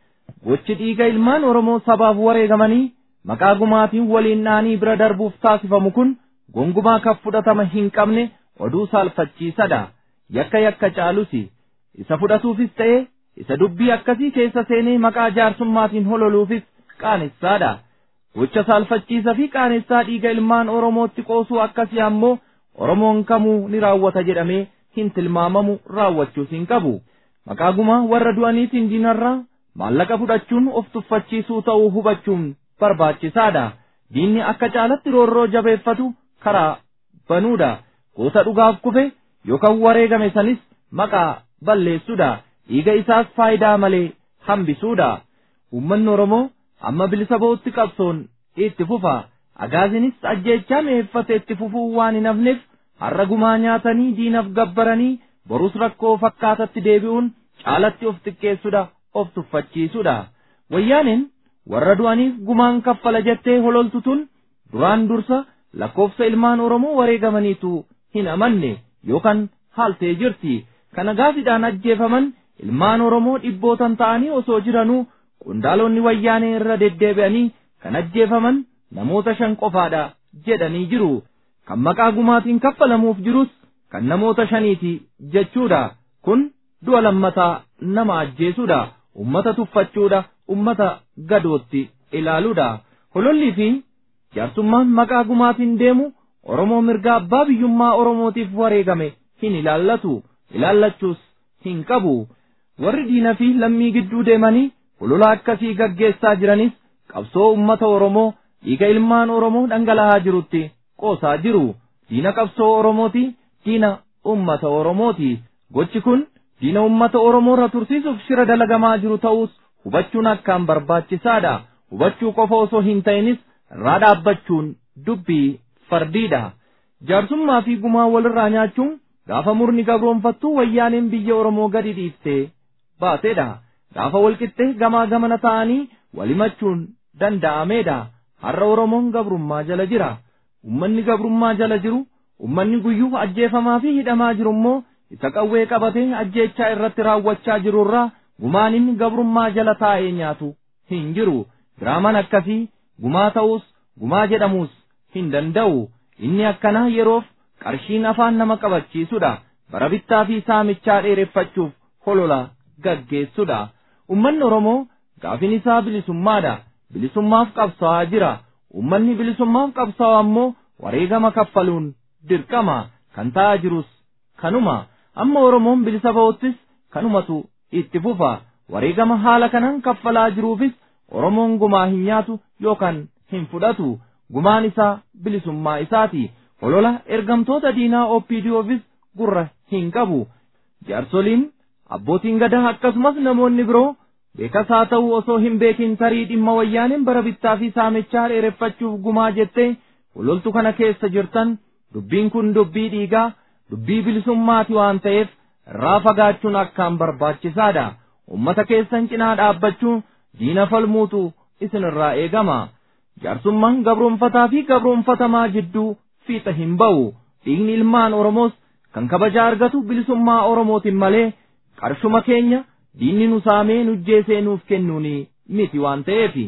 gochi dhiiga ilmaan oromoo sabaaf wareegamanii maqaa gumaatiin waliin dhaanii bira darbuuf taasifamu kun gongumaa kan fudhatama hin qabne oduu saalfachiisadha yakka yakka caalusi isa fudhatuufis ta'e isa dubbii akkasii keessa seenee maqaa jaarsummaatiin hololuufis qaanessaadha gocha saalfachiisa fi qaanessaa dhiiga ilmaan oromootti qoosuu akkasii ammoo oromoon kamuu ni raawwata jedhamee hin tilmaamamu raawwachuus hin qabu maqaa gumaa warra du'aniitiin diinarraa maallaqa fudhachuun of tuffachiisuu ta'uu hubachuun barbaachisaadha diinni akka caalatti roorroo jabeeffatu karaa banuudha goota dhugaaf kufe yookaan wareegame sanis maqaa balleessuudha dhiiga isaas faayidaa malee hambisuudha uummanni oromoo amma bilisa ba'utti qabsoon itti fufa agaazinis ajjeechaa mi'eeffate itti fufuu waan hin hafneef har'a gumaa nyaatanii diinaf gabbaranii borus rakkoo fakkaatatti deebi'uun caalatti of xiqqeessuudha of tuffachiisuudha wayyaaniin warra du'aniif gumaan kaffala jettee hololtu tun duraan dursa lakkoofsa ilmaan oromoo wareegamaniitu hin amanne yookaan haaltee jirti kana gaafiidhaan ajjeefaman ilmaan oromoo dhibbootan ta'anii osoo jiranuu qondaalonni wayyaanee irra deddeebi'anii kan ajjeefaman namoota shan qofaadha jedhanii jiru kan maqaa gumaatiin kaffalamuuf jirus kan namoota shaniiti jechuudha kun du'a lammataa nama ajjeesuudha ummata tuffachuudha ummata gadootti ilaaluudha holollii fi jaarsummaan maqaa gumaatiin deemu oromoo mirga abbaa biyyummaa oromootiif wareegame hin ilaallatu ilaallachuus hin qabu warri diina fi lammii gidduu deemanii holola akkasii gaggeessaa jiranis qabsoo ummata oromoo dhiiga ilmaan oromoo dhangala'aa jirutti qoosaa jiru diina qabsoo oromooti diina ummata oromooti gochi kun diina ummata oromoo irra tursiisuuf shira dalagamaa jiru ta'us hubachuun akkaan barbaachisaadha hubachuu qofa osoo hin ta'inis irraa dhaabbachuun dubbii fardiidha jaarsummaa fi gumaa walirraa nyaachuun gaafa murni gabroonfattuu wayyaaneen biyya oromoo gadi dhiiftee baateedha gaafa walqixxee gamaa gamana ta'anii walimachuun danda'ameedha har'a oromoon gabrummaa jala jira ummanni gabrummaa jala jiru ummanni guyyuu ajjeefamaa fi hidhamaa jiru immoo isa qawwee qabatee ajjeechaa irratti raawwachaa jirurraa gumaanin gabrummaa jala taa'ee nyaatu hin jiru diraamaan akkasii gumaa ta'uus gumaa jedhamuus hin danda'u inni akkanaa yeroof qarshiin afaan nama qabachiisudha bara bittaa fi saamichaa dheereffachuuf holola gaggeessudha ummanni oromoo gaafin isaa bilisummaadha bilisummaaf qabsaa'aa jira ummanni bilisummaaf qabsaa'u ammoo wareegama kaffaluun dirqama kan ta'aa jirus kanuma amma oromoon bilisa ba'uttis kanumatu itti fufa wareegama haala kanaan kaffalaa jiruufis oromoon gumaa hin nyaatu yookaan hin fudhatu gumaan isaa bilisummaa isaati holola ergamtoota diinaa opdofis gurra hin qabu jaarsoliin abbootiin gadaa akkasumas namoonni biroo beekas haa ta'u osoo hin beekin tarii dhimma wayyaaneen bara bittaa fi saamichaa dheereffachuuf gumaa jettee hololtu kana keessa jirtan dubbiin kun dubbii dhiigaa dubbii bilisummaati waan ta'eef irraa fagaachuun akkaan barbaachisaadha ummata keessan cinaa dhaabbachuun diina falmuutu isinirraa eegama jaarsummaan gabroonfataa fi gabroonfatamaa jidduu fiixa hin ba'u dhiigni ilmaan oromoos kan kabaja argatu bilisummaa oromootiin malee qarshuma keenya diinni nu saamee nujjeesee nuuf kennuuni miti waan ta'eefi.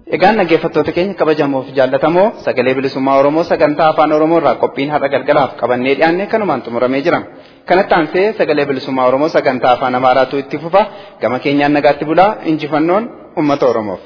Egaan dhaggeeffattoota keenya kabajamoo fi jaallatamoo sagalee bilisummaa Oromoo sagantaa afaan Oromoo irraa qophiin har'a galgalaaf qabannee dhiyaanne kanumaan xumuramee jira. Kanatti aansee sagalee bilisummaa Oromoo sagantaa afaan Amaaraatu itti fufa gama keenyaan nagaatti bulaa injifannoon uummata Oromoof.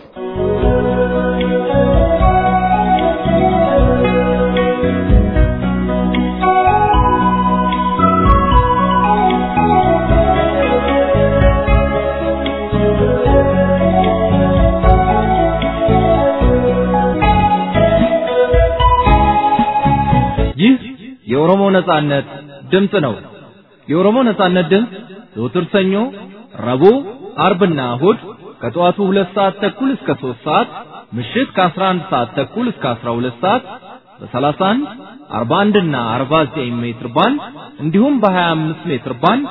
ይህ የኦሮሞ ነጻነት ድምፅ ነው። የኦሮሞ ነጻነት ድምፅ ዘወትር ሰኞ፣ ረቡዕ፣ አርብና እሁድ ከጠዋቱ ሁለት ሰዓት ተኩል እስከ ሦስት ሰዓት ምሽት ከ11 ሰዓት ተኩል እስከ 12 ሰዓት በ31 41 እና 49 ሜትር ባንድ እንዲሁም በ25 ሜትር ባንድ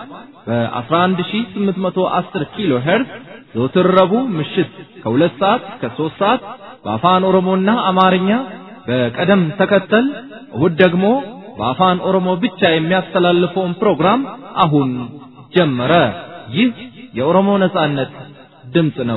በ11810 ኪሎ ሄርዝ ዘወትር ረቡዕ ምሽት ከ2 ሰዓት እስከ 3 ሰዓት በአፋን ኦሮሞና አማርኛ በቀደም ተከተል እሁድ ደግሞ በአፋን ኦሮሞ ብቻ የሚያስተላልፈውን ፕሮግራም አሁን ጀመረ። ይህ የኦሮሞ ነጻነት ድምፅ ነው።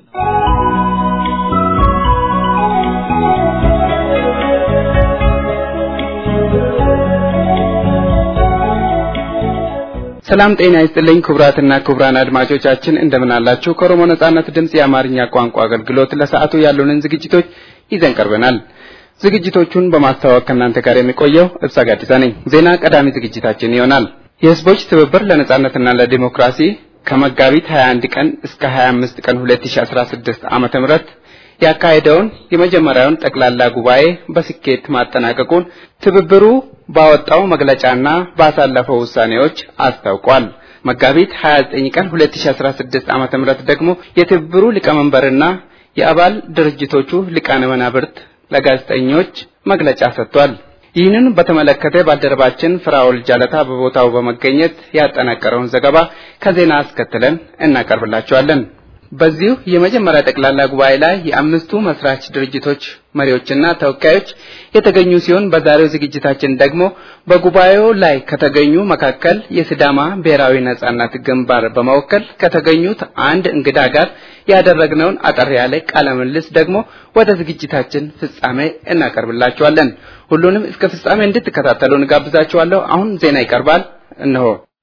ሰላም ጤና ይስጥልኝ ክቡራትና ክቡራን አድማጮቻችን እንደምን አላችሁ? ከኦሮሞ ነጻነት ድምፅ የአማርኛ ቋንቋ አገልግሎት ለሰዓቱ ያሉንን ዝግጅቶች ይዘን ቀርበናል። ዝግጅቶቹን በማስተዋወቅ ከእናንተ ጋር የሚቆየው እብሳ ጋዲሳ ነኝ። ዜና ቀዳሚ ዝግጅታችን ይሆናል። የህዝቦች ትብብር ለነጻነትና ለዲሞክራሲ ከመጋቢት 21 ቀን እስከ 25 ቀን 2016 ዓመተ ምህረት ያካሄደውን የመጀመሪያውን ጠቅላላ ጉባኤ በስኬት ማጠናቀቁን ትብብሩ ባወጣው መግለጫና ባሳለፈው ውሳኔዎች አስታውቋል። መጋቢት 29 ቀን 2016 ዓመተ ምህረት ደግሞ የትብብሩ ሊቀመንበርና የአባል ድርጅቶቹ ሊቃነ መናብርት ለጋዜጠኞች መግለጫ ሰጥቷል። ይህንን በተመለከተ ባልደረባችን ፍራኦል ጃለታ በቦታው በመገኘት ያጠናቀረውን ዘገባ ከዜና አስከትለን እናቀርብላችኋለን። በዚሁ የመጀመሪያ ጠቅላላ ጉባኤ ላይ የአምስቱ መስራች ድርጅቶች መሪዎችና ተወካዮች የተገኙ ሲሆን በዛሬው ዝግጅታችን ደግሞ በጉባኤው ላይ ከተገኙ መካከል የሲዳማ ብሔራዊ ነጻነት ግንባር በመወከል ከተገኙት አንድ እንግዳ ጋር ያደረግነውን አጠር ያለ ቃለ ምልልስ ደግሞ ወደ ዝግጅታችን ፍጻሜ እናቀርብላችኋለን። ሁሉንም እስከ ፍጻሜ እንድትከታተሉ እንጋብዛችኋለሁ። አሁን ዜና ይቀርባል። እነሆ።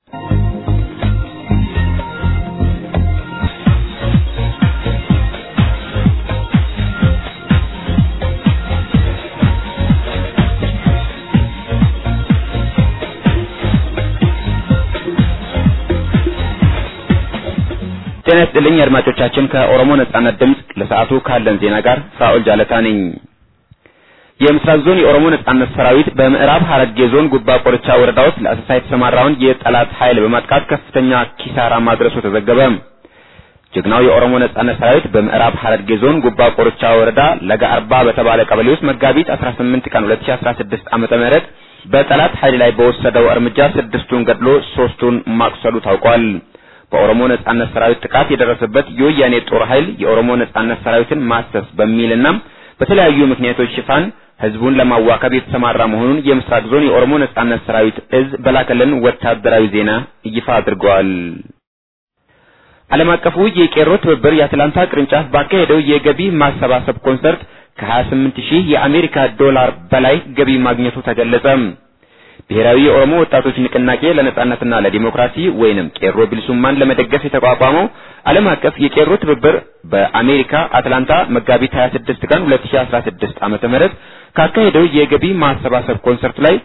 ጤና ይስጥልኝ አድማጮቻችን፣ ከኦሮሞ ነጻነት ድምፅ ለሰዓቱ ካለን ዜና ጋር ፍራኦል ጃለታ ነኝ። የምስራቅ ዞን የኦሮሞ ነጻነት ሰራዊት በምዕራብ ሐረርጌ ዞን ጉባ ቆርቻ ወረዳ ውስጥ ለአሰሳ የተሰማራውን የጠላት ኃይል በማጥቃት ከፍተኛ ኪሳራ ማድረሱ ተዘገበ። ጀግናው የኦሮሞ ነጻነት ሰራዊት በምዕራብ ሐረርጌ ዞን ጉባ ቆርቻ ወረዳ ለጋ አርባ በተባለ ቀበሌ ውስጥ መጋቢት 18 ቀን 2016 ዓመተ ምህረት በጠላት ኃይል ላይ በወሰደው እርምጃ ስድስቱን ገድሎ ሶስቱን ማቁሰሉ ታውቋል። በኦሮሞ ነጻነት ሰራዊት ጥቃት የደረሰበት የወያኔ ጦር ኃይል የኦሮሞ ነጻነት ሰራዊትን ማሰስ በሚልና በተለያዩ ምክንያቶች ሽፋን ህዝቡን ለማዋከብ የተሰማራ መሆኑን የምስራቅ ዞን የኦሮሞ ነጻነት ሰራዊት እዝ በላከልን ወታደራዊ ዜና ይፋ አድርገዋል። ዓለም አቀፉ የቄሮ ትብብር የአትላንታ ቅርንጫፍ ባካሄደው የገቢ ማሰባሰብ ኮንሰርት ከ28 ሺህ የአሜሪካ ዶላር በላይ ገቢ ማግኘቱ ተገለጸ። ብሔራዊ የኦሮሞ ወጣቶች ንቅናቄ ለነጻነትና ለዲሞክራሲ ወይንም ቄሮ ቢልሱማን ለመደገፍ የተቋቋመው ዓለም አቀፍ የቄሮ ትብብር በአሜሪካ አትላንታ መጋቢት 26 ቀን 2016 ዓመተ ምህረት ካካሄደው የገቢ ማሰባሰብ ኮንሰርት ላይ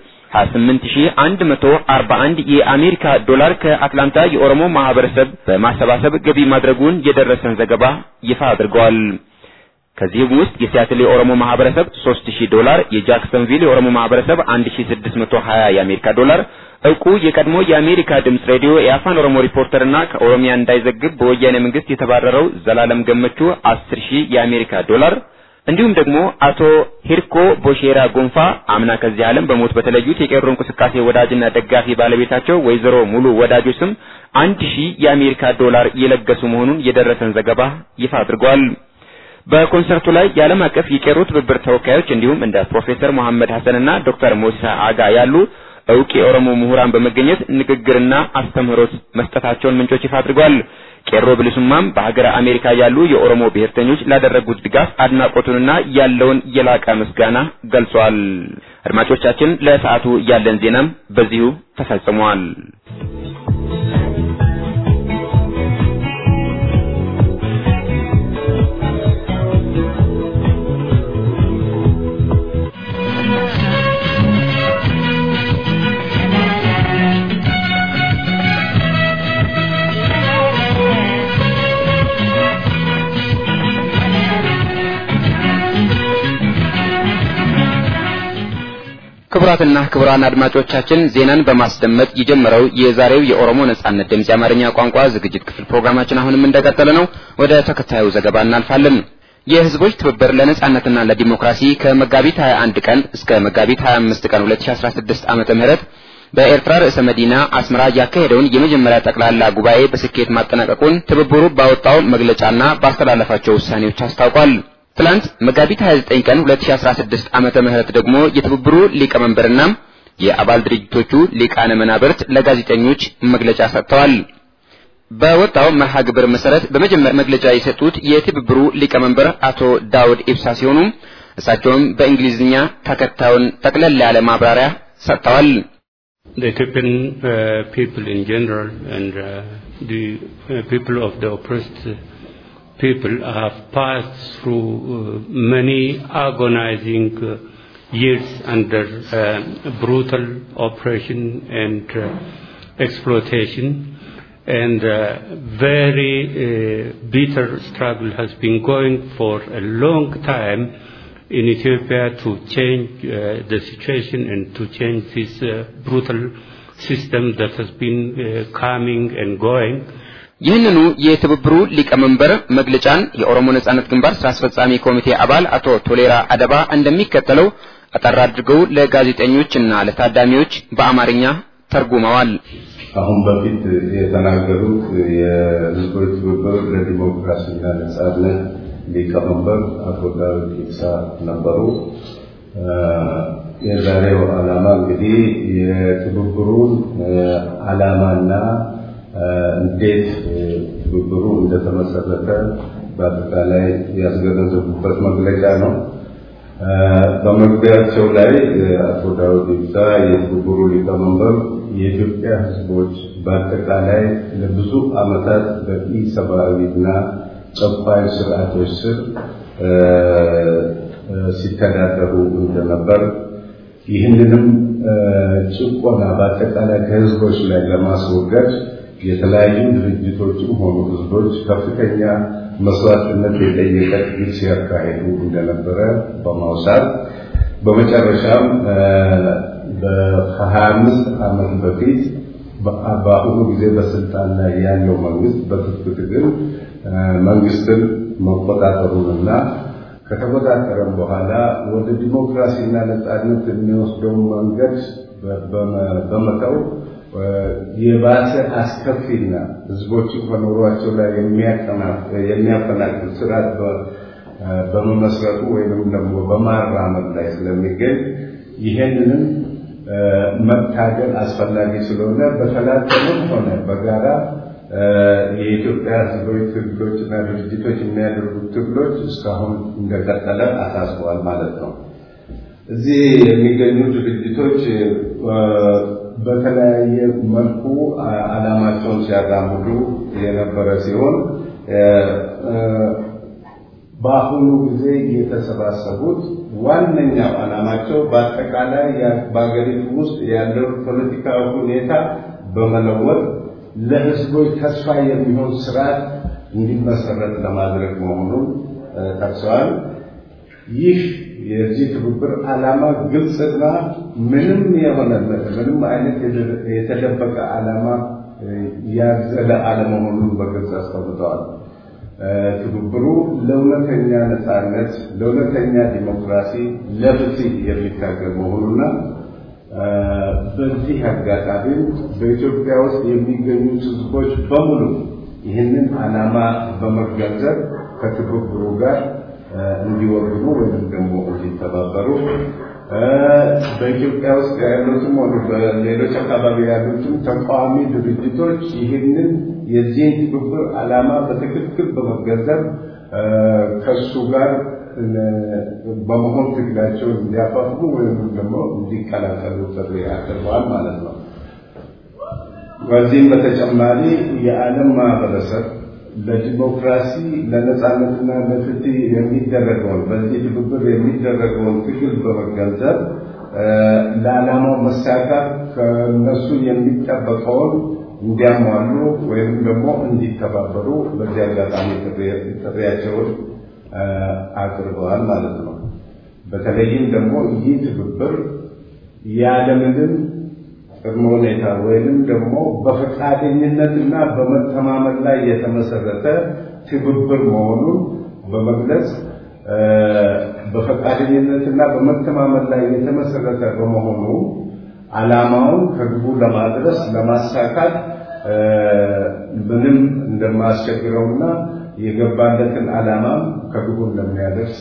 28141 የአሜሪካ ዶላር ከአትላንታ የኦሮሞ ማህበረሰብ በማሰባሰብ ገቢ ማድረጉን የደረሰን ዘገባ ይፋ አድርገዋል። ከዚህም ውስጥ የሲያትል የኦሮሞ ማህበረሰብ 3000 ዶላር፣ የጃክሰንቪል የኦሮሞ ማህበረሰብ 1620 የአሜሪካ ዶላር፣ እውቁ የቀድሞ የአሜሪካ ድምጽ ሬዲዮ የአፋን ኦሮሞ ሪፖርተርና ከኦሮሚያ እንዳይዘግብ በወያኔ መንግስት የተባረረው ዘላለም ገመቹ 10000 የአሜሪካ ዶላር እንዲሁም ደግሞ አቶ ሂርኮ ቦሼራ ጎንፋ አምና ከዚህ ዓለም በሞት በተለዩት የቄሮ እንቅስቃሴ ወዳጅና ደጋፊ ባለቤታቸው ወይዘሮ ሙሉ ወዳጆ ስም አንድ ሺህ የአሜሪካ ዶላር የለገሱ መሆኑን የደረሰን ዘገባ ይፋ አድርጓል። በኮንሰርቱ ላይ የዓለም አቀፍ የቄሮ ትብብር ተወካዮች እንዲሁም እንደ ፕሮፌሰር መሐመድ ሐሰንና ዶክተር ሞሲሳ አጋ ያሉ እውቅ የኦሮሞ ምሁራን በመገኘት ንግግርና አስተምህሮት መስጠታቸውን ምንጮች ይፋ አድርገዋል። ቄሮ ብልሱማም በሀገረ አሜሪካ ያሉ የኦሮሞ ብሔርተኞች ላደረጉት ድጋፍ አድናቆቱንና ያለውን የላቀ ምስጋና ገልጿል። አድማጮቻችን ለሰዓቱ ያለን ዜናም በዚሁ ተፈጽሟል። ክቡራትና ክቡራን አድማጮቻችን ዜናን በማስደመጥ የጀመረው የዛሬው የኦሮሞ ነጻነት ድምፅ የአማርኛ ቋንቋ ዝግጅት ክፍል ፕሮግራማችን አሁንም እንደቀጠለ ነው። ወደ ተከታዩ ዘገባ እናልፋለን። የህዝቦች ትብብር ለነጻነትና ለዲሞክራሲ ከመጋቢት 21 ቀን እስከ መጋቢት 25 ቀን 2016 ዓመተ ምህረት በኤርትራ ርዕሰ መዲና አስመራ ያካሄደውን የመጀመሪያ ጠቅላላ ጉባኤ በስኬት ማጠናቀቁን ትብብሩ ባወጣው መግለጫና ባስተላለፋቸው ውሳኔዎች አስታውቋል። ትላንት መጋቢት 29 ቀን 2016 ዓመተ ምህረት ደግሞ የትብብሩ ሊቀመንበርና የአባል ድርጅቶቹ ሊቃነ መናብርት ለጋዜጠኞች መግለጫ ሰጥተዋል። በወጣው መርሃ ግብር መሰረት በመጀመሪያ መግለጫ የሰጡት የትብብሩ ሊቀመንበር አቶ ዳውድ ኢብሳ ሲሆኑ እሳቸውም በእንግሊዝኛ ተከታዩን ጠቅለል ያለ ማብራሪያ ሰጥተዋል። The Ethiopian uh, people in general and uh, the uh, people of the oppressed people have passed through uh, many agonizing uh, years under uh, brutal oppression and uh, exploitation and uh, very uh, bitter struggle has been going for a long time in Ethiopia to change uh, the situation and to change this uh, brutal system that has been uh, coming and going. ይህንኑ የትብብሩ ሊቀመንበር መግለጫን የኦሮሞ ነጻነት ግንባር ስራ አስፈጻሚ ኮሚቴ አባል አቶ ቶሌራ አደባ እንደሚከተለው አጠር አድርገው ለጋዜጠኞችና ለታዳሚዎች በአማርኛ ተርጉመዋል። አሁን በፊት የተናገሩት የህዝቦች ትብብር ለዲሞክራሲና ነጻነት ሊቀመንበር አቶ ዳዊት ኢብሳ ነበሩ። የዛሬው ዓላማ እንግዲህ የትብብሩን ዓላማና እንዴት ትብብሩ እንደተመሰረተ በአጠቃላይ ያስገነዘቡበት መግለጫ ነው። በመግቢያቸው ላይ አቶ ዳውድ ኢብሳ የትብብሩ ሊቀመንበር የኢትዮጵያ ህዝቦች በአጠቃላይ ለብዙ ዓመታት በኢሰብአዊና ጨቋኝ ስርዓቶች ስር ሲተዳደሩ እንደነበር ይህንንም ጭቆና በአጠቃላይ ከህዝቦች ላይ ለማስወገድ የተለያዩ ድርጅቶችም ሆኑ ህዝቦች ከፍተኛ መስዋዕትነት የጠየቀ ትግል ሲያካሄዱ እንደነበረ በማውሳት በመጨረሻም ከሀያ አምስት ዓመት በፊት በአሁኑ ጊዜ በስልጣን ላይ ያለው መንግስት በትጥቅ ትግል መንግስትን መቆጣጠሩንና ከተቆጣጠረም በኋላ ወደ ዲሞክራሲና ነጻነት የሚወስደውን መንገድ በመተው የባሰ አስከፊና ህዝቦችን ከኑሯቸው ላይ የሚያፈናቅል ስርዓት በመመስረቱ ወይም ደግሞ በማራመድ ላይ ስለሚገኝ ይሄንንም መታገል አስፈላጊ ስለሆነ በተናጠልም ሆነ በጋራ የኢትዮጵያ ህዝቦች ትግሎችና ድርጅቶች የሚያደርጉት ትግሎች እስካሁን እንደቀጠለ አሳስበዋል ማለት ነው። እዚህ የሚገኙ ድርጅቶች በተለያየ መልኩ ዓላማቸውን ሲያራምዱ የነበረ ሲሆን በአሁኑ ጊዜ የተሰባሰቡት ዋነኛው ዓላማቸው በአጠቃላይ በሀገሪቱ ውስጥ ያለው ፖለቲካዊ ሁኔታ በመለወጥ ለህዝቦች ተስፋ የሚሆን ስርዓት እንዲመሰረት ለማድረግ መሆኑን ጠቅሰዋል። ይህ የዚህ ትብብር ዓላማ ግልጽና ምንም የሆነ ምንም አይነት የተደበቀ ዓላማ ያዘለ አለመሆኑን በግልጽ አስቀምጠዋል። ትብብሩ ለእውነተኛ ነጻነት፣ ለእውነተኛ ዲሞክራሲ፣ ለፍትህ የሚታገል መሆኑና በዚህ አጋጣሚም በኢትዮጵያ ውስጥ የሚገኙት ህዝቦች በሙሉ ይህንን ዓላማ በመገንዘብ ከትብብሩ ጋር እንዲወግኑ ወይም ደግሞ እንዲተባበሩ በኢትዮጵያ ውስጥ ያሉትም ሆኑ በሌሎች አካባቢ ያሉትም ተቃዋሚ ድርጅቶች ይህንን የዚህን ትብብር ዓላማ በትክክል በመገንዘብ ከእሱ ጋር በመሆን ትግላቸውን እንዲያፋፍሙ ወይም ደግሞ እንዲቀላቀሉ ጥሪ አቅርበዋል ማለት ነው። በዚህም በተጨማሪ የዓለም ማህበረሰብ ለዲሞክራሲ ለነጻነትና ለፍትህ የሚደረገውን በዚህ ትብብር የሚደረገውን ትግል በመገንዘብ ለዓላማው መሳካት ከነሱ የሚጠበቀውን እንዲያሟሉ ወይም ደግሞ እንዲተባበሩ በዚህ አጋጣሚ ጥሪያቸውን አቅርበዋል ማለት ነው። በተለይም ደግሞ ይህ ትብብር ያለምንም ቅድመ ሁኔታ ወይንም ደግሞ በፈቃደኝነትና በመተማመን ላይ የተመሰረተ ትብብር መሆኑን በመግለጽ በፈቃደኝነትና በመተማመን ላይ የተመሰረተ በመሆኑ ዓላማውን ከግቡ ለማድረስ ለማሳካት ምንም እንደማያስቸግረውና የገባለትን ዓላማም ከግቡ እንደሚያደርስ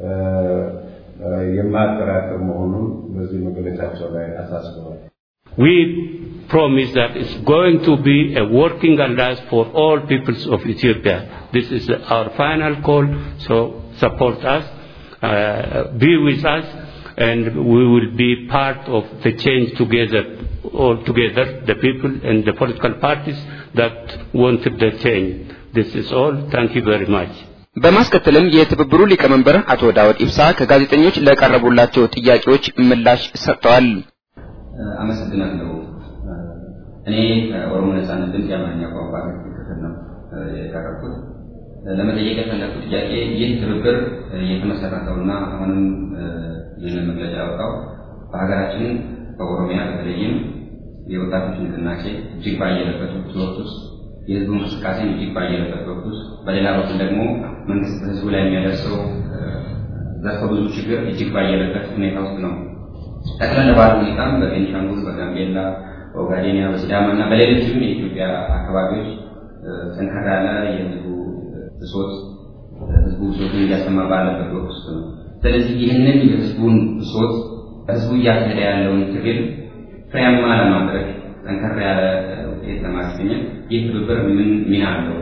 የማያጠራጥር መሆኑን በዚህ መግለጫቸው ላይ አሳስበዋል። We promise that it's going to be a working alliance for all peoples of Ethiopia. This is our final call, so support us, uh, be with us, and we will be part of the change together, all together, the people and the political parties that wanted the change. This is all. Thank you very much. በማስከተልም የትብብሩ ሊቀመንበር አቶ ዳውድ ኢብሳ ከጋዜጠኞች ለቀረቡላቸው ጥያቄዎች ምላሽ ሰጥተዋል። አመሰግናለሁ። እኔ ከኦሮሞ ነጻነት ድምፅ የአማርኛ ቋንቋ ክፍል ነው የቀረብኩት። ለመጠየቅ የፈለግኩት ጥያቄ ይህ ትብብር የተመሰረተውና አሁንም ይህንን መግለጫ ያወጣው በሀገራችን በኦሮሚያ በተለይም የወጣቶች ንቅናቄ እጅግ ባየለበት ወቅት ውስጥ የህዝቡ እንቅስቃሴ እጅግ ባየለበት ወቅት ውስጥ፣ በሌላ በኩል ደግሞ መንግስት በህዝቡ ላይ የሚያደርሰው ዘርፈ ብዙ ችግር እጅግ ባየለበት ሁኔታ ውስጥ ነው። ጠቅለል ባለ ሁኔታም በቤንሻንጉል፣ በጋምቤላ፣ በኦጋዴኒያ፣ በሲዳማ እና በሌሎችም የኢትዮጵያ አካባቢዎች ጠንከር ያለ የህዝቡ ብሶት ህዝቡ ብሶቱን እያሰማ ባለበት ወቅት ውስጥ ነው። ስለዚህ ይህንን የህዝቡን ብሶት ህዝቡ እያካሄደ ያለውን ትግል ፍሬያማ ለማድረግ ጠንከር ያለ ውጤት ለማስገኘት ይህ ትብብር ምን ሚና አለው?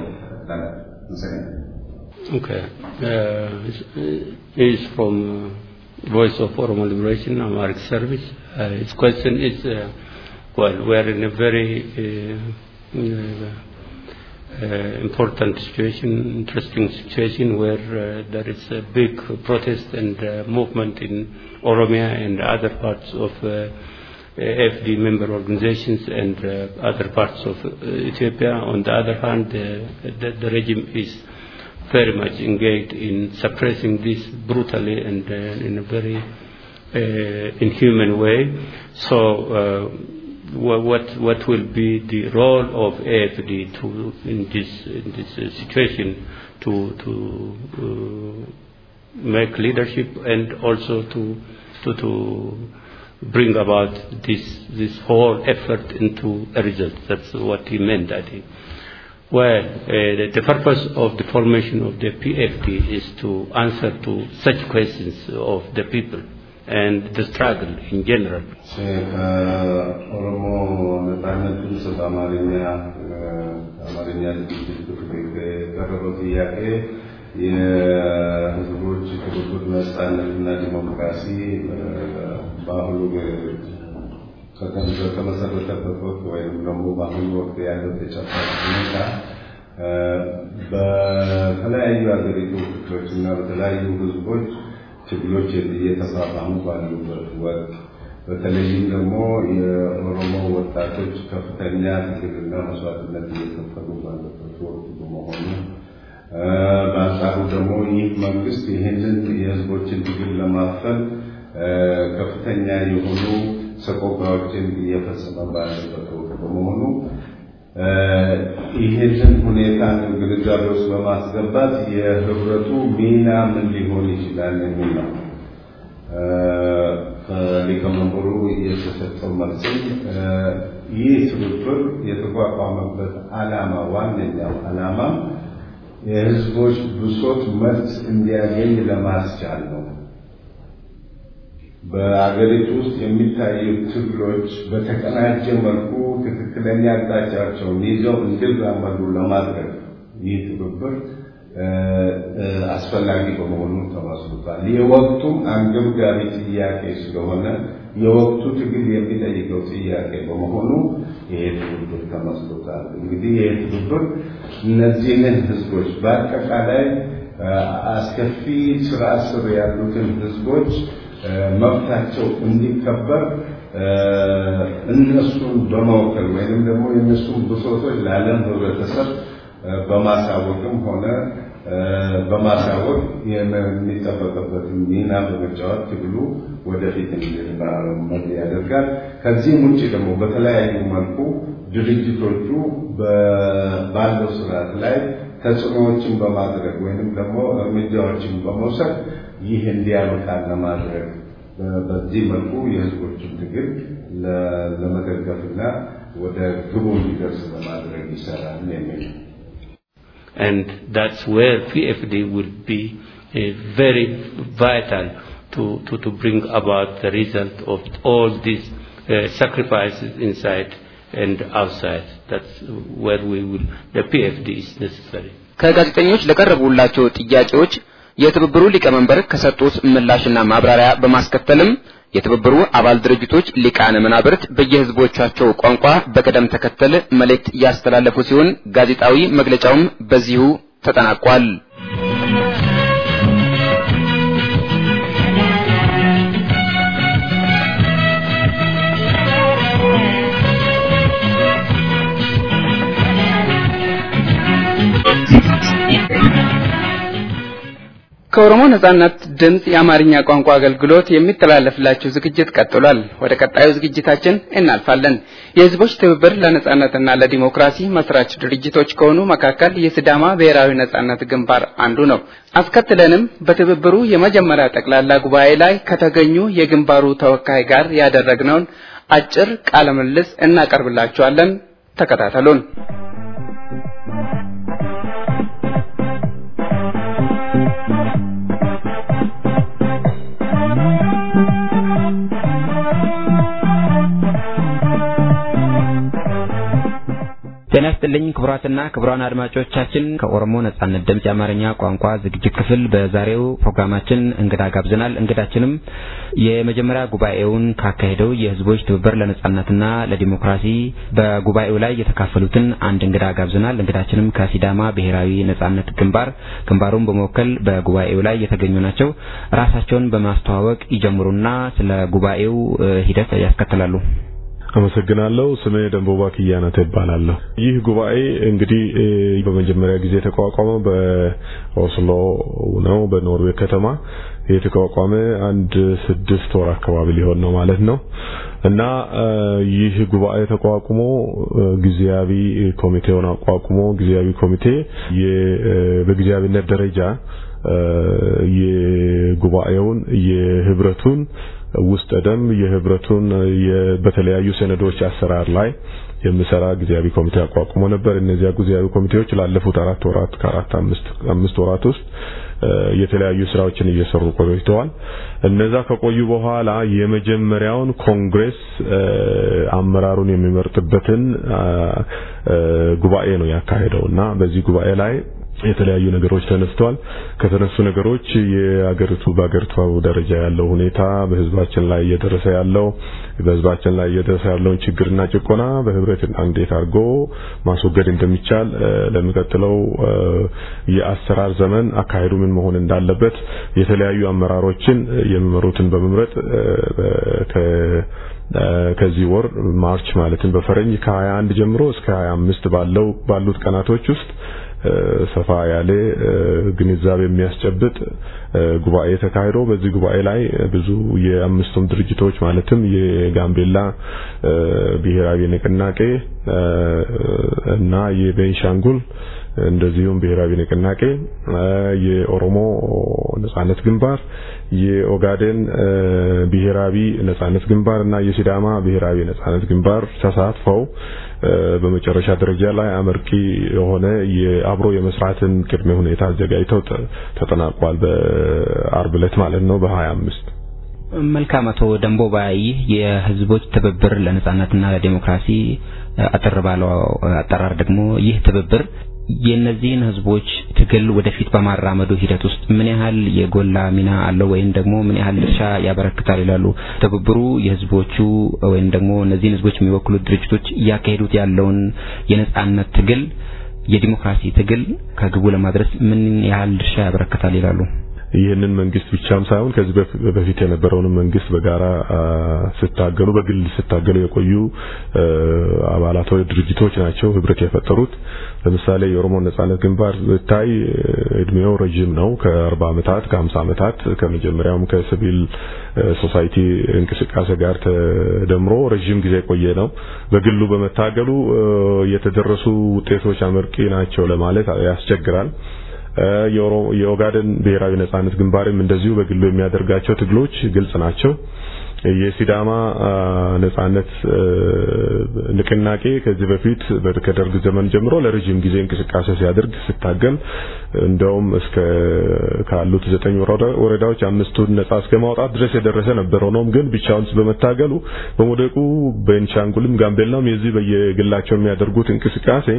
Okay. Uh, is from uh, Voice of Oromo Liberation, Amharic Service. Uh, his question is, uh, well, we're in a very uh, uh, important situation, interesting situation where uh, there is a big protest and uh, movement in Oromia and other parts of uh, AFD member organizations and uh, other parts of uh, Ethiopia. On the other hand, uh, the, the regime is very much engaged in suppressing this brutally and uh, in a very uh, inhuman way. So, uh, wha- what what will be the role of AFD to in this in this uh, situation to to uh, make leadership and also to to to bring about this this whole effort into a result. That's what he meant, I think. Well, uh, the, the purpose of the formation of the PFD is to answer to such questions of the people and the struggle in general. ከኦሮሞ ነጻነት ድምፅ በአማርኛ አማርኛ ዝግጅት ክፍል የቀረበው ጥያቄ የህዝቦች ትብብር ነጻነትና ዲሞክራሲ በአሁኑ ከተመሰረተበት ወቅት ወይም ደግሞ በአሁኑ ወቅት ያለው ተጨባጭ ሁኔታ በተለያዩ ሀገሪቱ ክፍሎች እና በተለያዩ ህዝቦች ችግሮች እየተፋፋሙ ባሉበት ወቅት በተለይም ደግሞ የኦሮሞ ወጣቶች ከፍተኛ ትግልና መስዋዕትነት እየከፈሉ ባለበት ወቅት በመሆኑ በአንጻሩ ደግሞ ይህ መንግስት ይህንን የህዝቦችን ትግል ለማፈን ከፍተኛ የሆኑ ሰቆቃዎችን እየፈጸመ ባለበት ወቅት በመሆኑ ይህንን ሁኔታ ግንዛቤ ውስጥ በማስገባት የህብረቱ ሚና ምን ሊሆን ይችላል የሚል ነው። ከሊቀመንበሩ የተሰጠው መልስም ይህ ትብብር የተቋቋመበት ዓላማ ዋነኛው ዓላማ የህዝቦች ብሶት መልስ እንዲያገኝ ለማስቻል ነው። በአገሪቱ ውስጥ የሚታዩ ትግሎች በተቀናጀ መልኩ ትክክለኛ አቅጣጫቸውን ይዘው እንዲራመዱ ለማድረግ ይህ ትብብር አስፈላጊ በመሆኑ ተመስርቷል። የወቅቱም አንገብጋቢ ጥያቄ ስለሆነ የወቅቱ ትግል የሚጠይቀው ጥያቄ በመሆኑ ይሄ ትብብር ተመስርቷል። እንግዲህ ይሄ ትብብር እነዚህን ህዝቦች በአጠቃላይ አስከፊ ስራ ስር ያሉትን ህዝቦች መብታቸው እንዲከበር እነሱን በመወከል ወይንም ደግሞ የእነሱን ብሶቶች ለዓለም ህብረተሰብ በማሳወቅም ሆነ በማሳወቅ የሚጠበቅበትን ሚና በመጫወት ትግሉ ወደፊት እንዲራመድ ያደርጋል። ከዚህም ውጭ ደግሞ በተለያዩ መልኩ ድርጅቶቹ ባለው ስርዓት ላይ ተጽዕኖዎችን በማድረግ ወይንም ደግሞ እርምጃዎችን በመውሰድ ይህ እንዲያበቃ ለማድረግ በዚህ መልኩ የህዝቦችን ትግል ለመደገፍና ወደ ግቡ እንዲደርስ ለማድረግ ይሰራል የሚል And that's where PFD will be uh, very vital to, to, to bring about the result of all these uh, sacrifices inside and outside. That's where we will, the PFD is necessary. ከጋዜጠኞች ለቀረቡላቸው ጥያቄዎች የትብብሩ ሊቀመንበር ከሰጡት ምላሽና ማብራሪያ በማስከተልም የትብብሩ አባል ድርጅቶች ሊቃነ መናብርት በየህዝቦቻቸው ቋንቋ በቅደም ተከተል መልእክት ያስተላለፉ ሲሆን ጋዜጣዊ መግለጫውም በዚሁ ተጠናቋል። ከኦሮሞ ነጻነት ድምፅ የአማርኛ ቋንቋ አገልግሎት የሚተላለፍላችሁ ዝግጅት ቀጥሏል። ወደ ቀጣዩ ዝግጅታችን እናልፋለን። የህዝቦች ትብብር ለነጻነትና ለዲሞክራሲ መስራች ድርጅቶች ከሆኑ መካከል የሲዳማ ብሔራዊ ነጻነት ግንባር አንዱ ነው። አስከትለንም በትብብሩ የመጀመሪያ ጠቅላላ ጉባኤ ላይ ከተገኙ የግንባሩ ተወካይ ጋር ያደረግነውን አጭር ቃለ ምልልስ እናቀርብላችኋለን። ተከታተሉን። ጤና ይስጥልኝ ክቡራትና ክቡራን አድማጮቻችን ከኦሮሞ ነጻነት ድምፅ የአማርኛ ቋንቋ ዝግጅት ክፍል በዛሬው ፕሮግራማችን እንግዳ ጋብዘናል። እንግዳችንም የመጀመሪያ ጉባኤውን ካካሄደው የህዝቦች ትብብር ለነጻነትና ለዲሞክራሲ በጉባኤው ላይ የተካፈሉትን አንድ እንግዳ ጋብዘናል። እንግዳችንም ከሲዳማ ብሔራዊ ነጻነት ግንባር ግንባሩን በመወከል በጉባኤው ላይ የተገኙ ናቸው። ራሳቸውን በማስተዋወቅ ይጀምሩና ስለ ጉባኤው ሂደት ያስከትላሉ። አመሰግናለሁ። ስሜ ደንቦባ ክያናተ ይባላለሁ። ይህ ጉባኤ እንግዲህ በመጀመሪያ ጊዜ የተቋቋመው በኦስሎ ነው፣ በኖርዌይ ከተማ የተቋቋመ አንድ ስድስት ወር አካባቢ ሊሆን ነው ማለት ነው እና ይህ ጉባኤ ተቋቁሞ ጊዜያዊ ኮሚቴውን አቋቁሞ ጊዜያዊ ኮሚቴ በጊዜያዊነት ደረጃ የጉባኤውን የህብረቱን ውስጥ ደም የህብረቱን በተለያዩ ሰነዶች አሰራር ላይ የሚሰራ ጊዜያዊ ኮሚቴ አቋቁሞ ነበር። እነዚያ ጊዜያዊ ኮሚቴዎች ላለፉት አራት ወራት ከአራት አምስት አምስት ወራት ውስጥ የተለያዩ ስራዎችን እየሰሩ ቆይተዋል። እነዛ ከቆዩ በኋላ የመጀመሪያውን ኮንግሬስ አመራሩን የሚመርጥበትን ጉባኤ ነው ያካሄደው እና በዚህ ጉባኤ ላይ የተለያዩ ነገሮች ተነስተዋል። ከተነሱ ነገሮች የአገሪቱ በአገሪቱ ደረጃ ያለው ሁኔታ፣ በህዝባችን ላይ እየደረሰ ያለው በህዝባችን ላይ እየደረሰ ያለውን ችግርና ጭቆና በህብረት እንዴት አድርጎ ማስወገድ እንደሚቻል ለሚቀጥለው የአሰራር ዘመን አካሄዱ ምን መሆን እንዳለበት የተለያዩ አመራሮችን የሚመሩትን በመምረጥ ከዚህ ወር ማርች ማለትም በፈረንጅ ከ21 ጀምሮ እስከ 25 ባለው ባሉት ቀናቶች ውስጥ ሰፋ ያለ ግንዛቤ የሚያስጨብጥ ጉባኤ ተካሂዶ በዚህ ጉባኤ ላይ ብዙ የአምስቱም ድርጅቶች ማለትም የጋምቤላ ብሔራዊ ንቅናቄ እና የቤንሻንጉል እንደዚሁም ብሔራዊ ንቅናቄ፣ የኦሮሞ ነጻነት ግንባር፣ የኦጋዴን ብሔራዊ ነጻነት ግንባር እና የሲዳማ ብሔራዊ ነጻነት ግንባር ተሳትፈው በመጨረሻ ደረጃ ላይ አመርቂ የሆነ የአብሮ የመስራትን ቅድመ ሁኔታ አዘጋጅተው ተጠናቋል። በአርብ ዕለት ማለት ነው በ25 መልካም አቶ ደንቦባ ይህ የህዝቦች ትብብር ለነጻነትና ለዲሞክራሲ አጠር ባለው አጠራር ደግሞ ይህ ትብብር የእነዚህን ህዝቦች ትግል ወደፊት በማራመዱ ሂደት ውስጥ ምን ያህል የጎላ ሚና አለው ወይም ደግሞ ምን ያህል ድርሻ ያበረክታል ይላሉ? ትብብሩ የህዝቦቹ ወይም ደግሞ እነዚህን ህዝቦች የሚወክሉት ድርጅቶች እያካሄዱት ያለውን የነጻነት ትግል የዲሞክራሲ ትግል ከግቡ ለማድረስ ምን ያህል ድርሻ ያበረክታል ይላሉ? ይህንን መንግስት ብቻም ሳይሆን ከዚህ በፊት የነበረውንም መንግስት በጋራ ስታገሉ በግል ስታገሉ የቆዩ አባላታዊ ድርጅቶች ናቸው ህብረት የፈጠሩት። ለምሳሌ የኦሮሞ ነጻነት ግንባር ብታይ እድሜው ረጅም ነው። ከ40 ዓመታት ከ50 ዓመታት ከመጀመሪያውም ከሲቪል ሶሳይቲ እንቅስቃሴ ጋር ተደምሮ ረጅም ጊዜ የቆየ ነው። በግሉ በመታገሉ የተደረሱ ውጤቶች አመርቂ ናቸው ለማለት ያስቸግራል። የኦጋደን ብሔራዊ ነጻነት ግንባርም እንደዚሁ በግሉ የሚያደርጋቸው ትግሎች ግልጽ ናቸው። የሲዳማ ነጻነት ንቅናቄ ከዚህ በፊት ከደርግ ዘመን ጀምሮ ለረጅም ጊዜ እንቅስቃሴ ሲያደርግ ሲታገል እንደውም እስከ ካሉት ዘጠኝ ወረዳዎች አምስቱን ነጻ እስከ ማውጣት ድረስ የደረሰ ነበር። ሆኖም ግን ብቻውን በመታገሉ በሞደቁ ቤንሻንጉልም ጋምቤላም የዚህ በየግላቸው የሚያደርጉት እንቅስቃሴ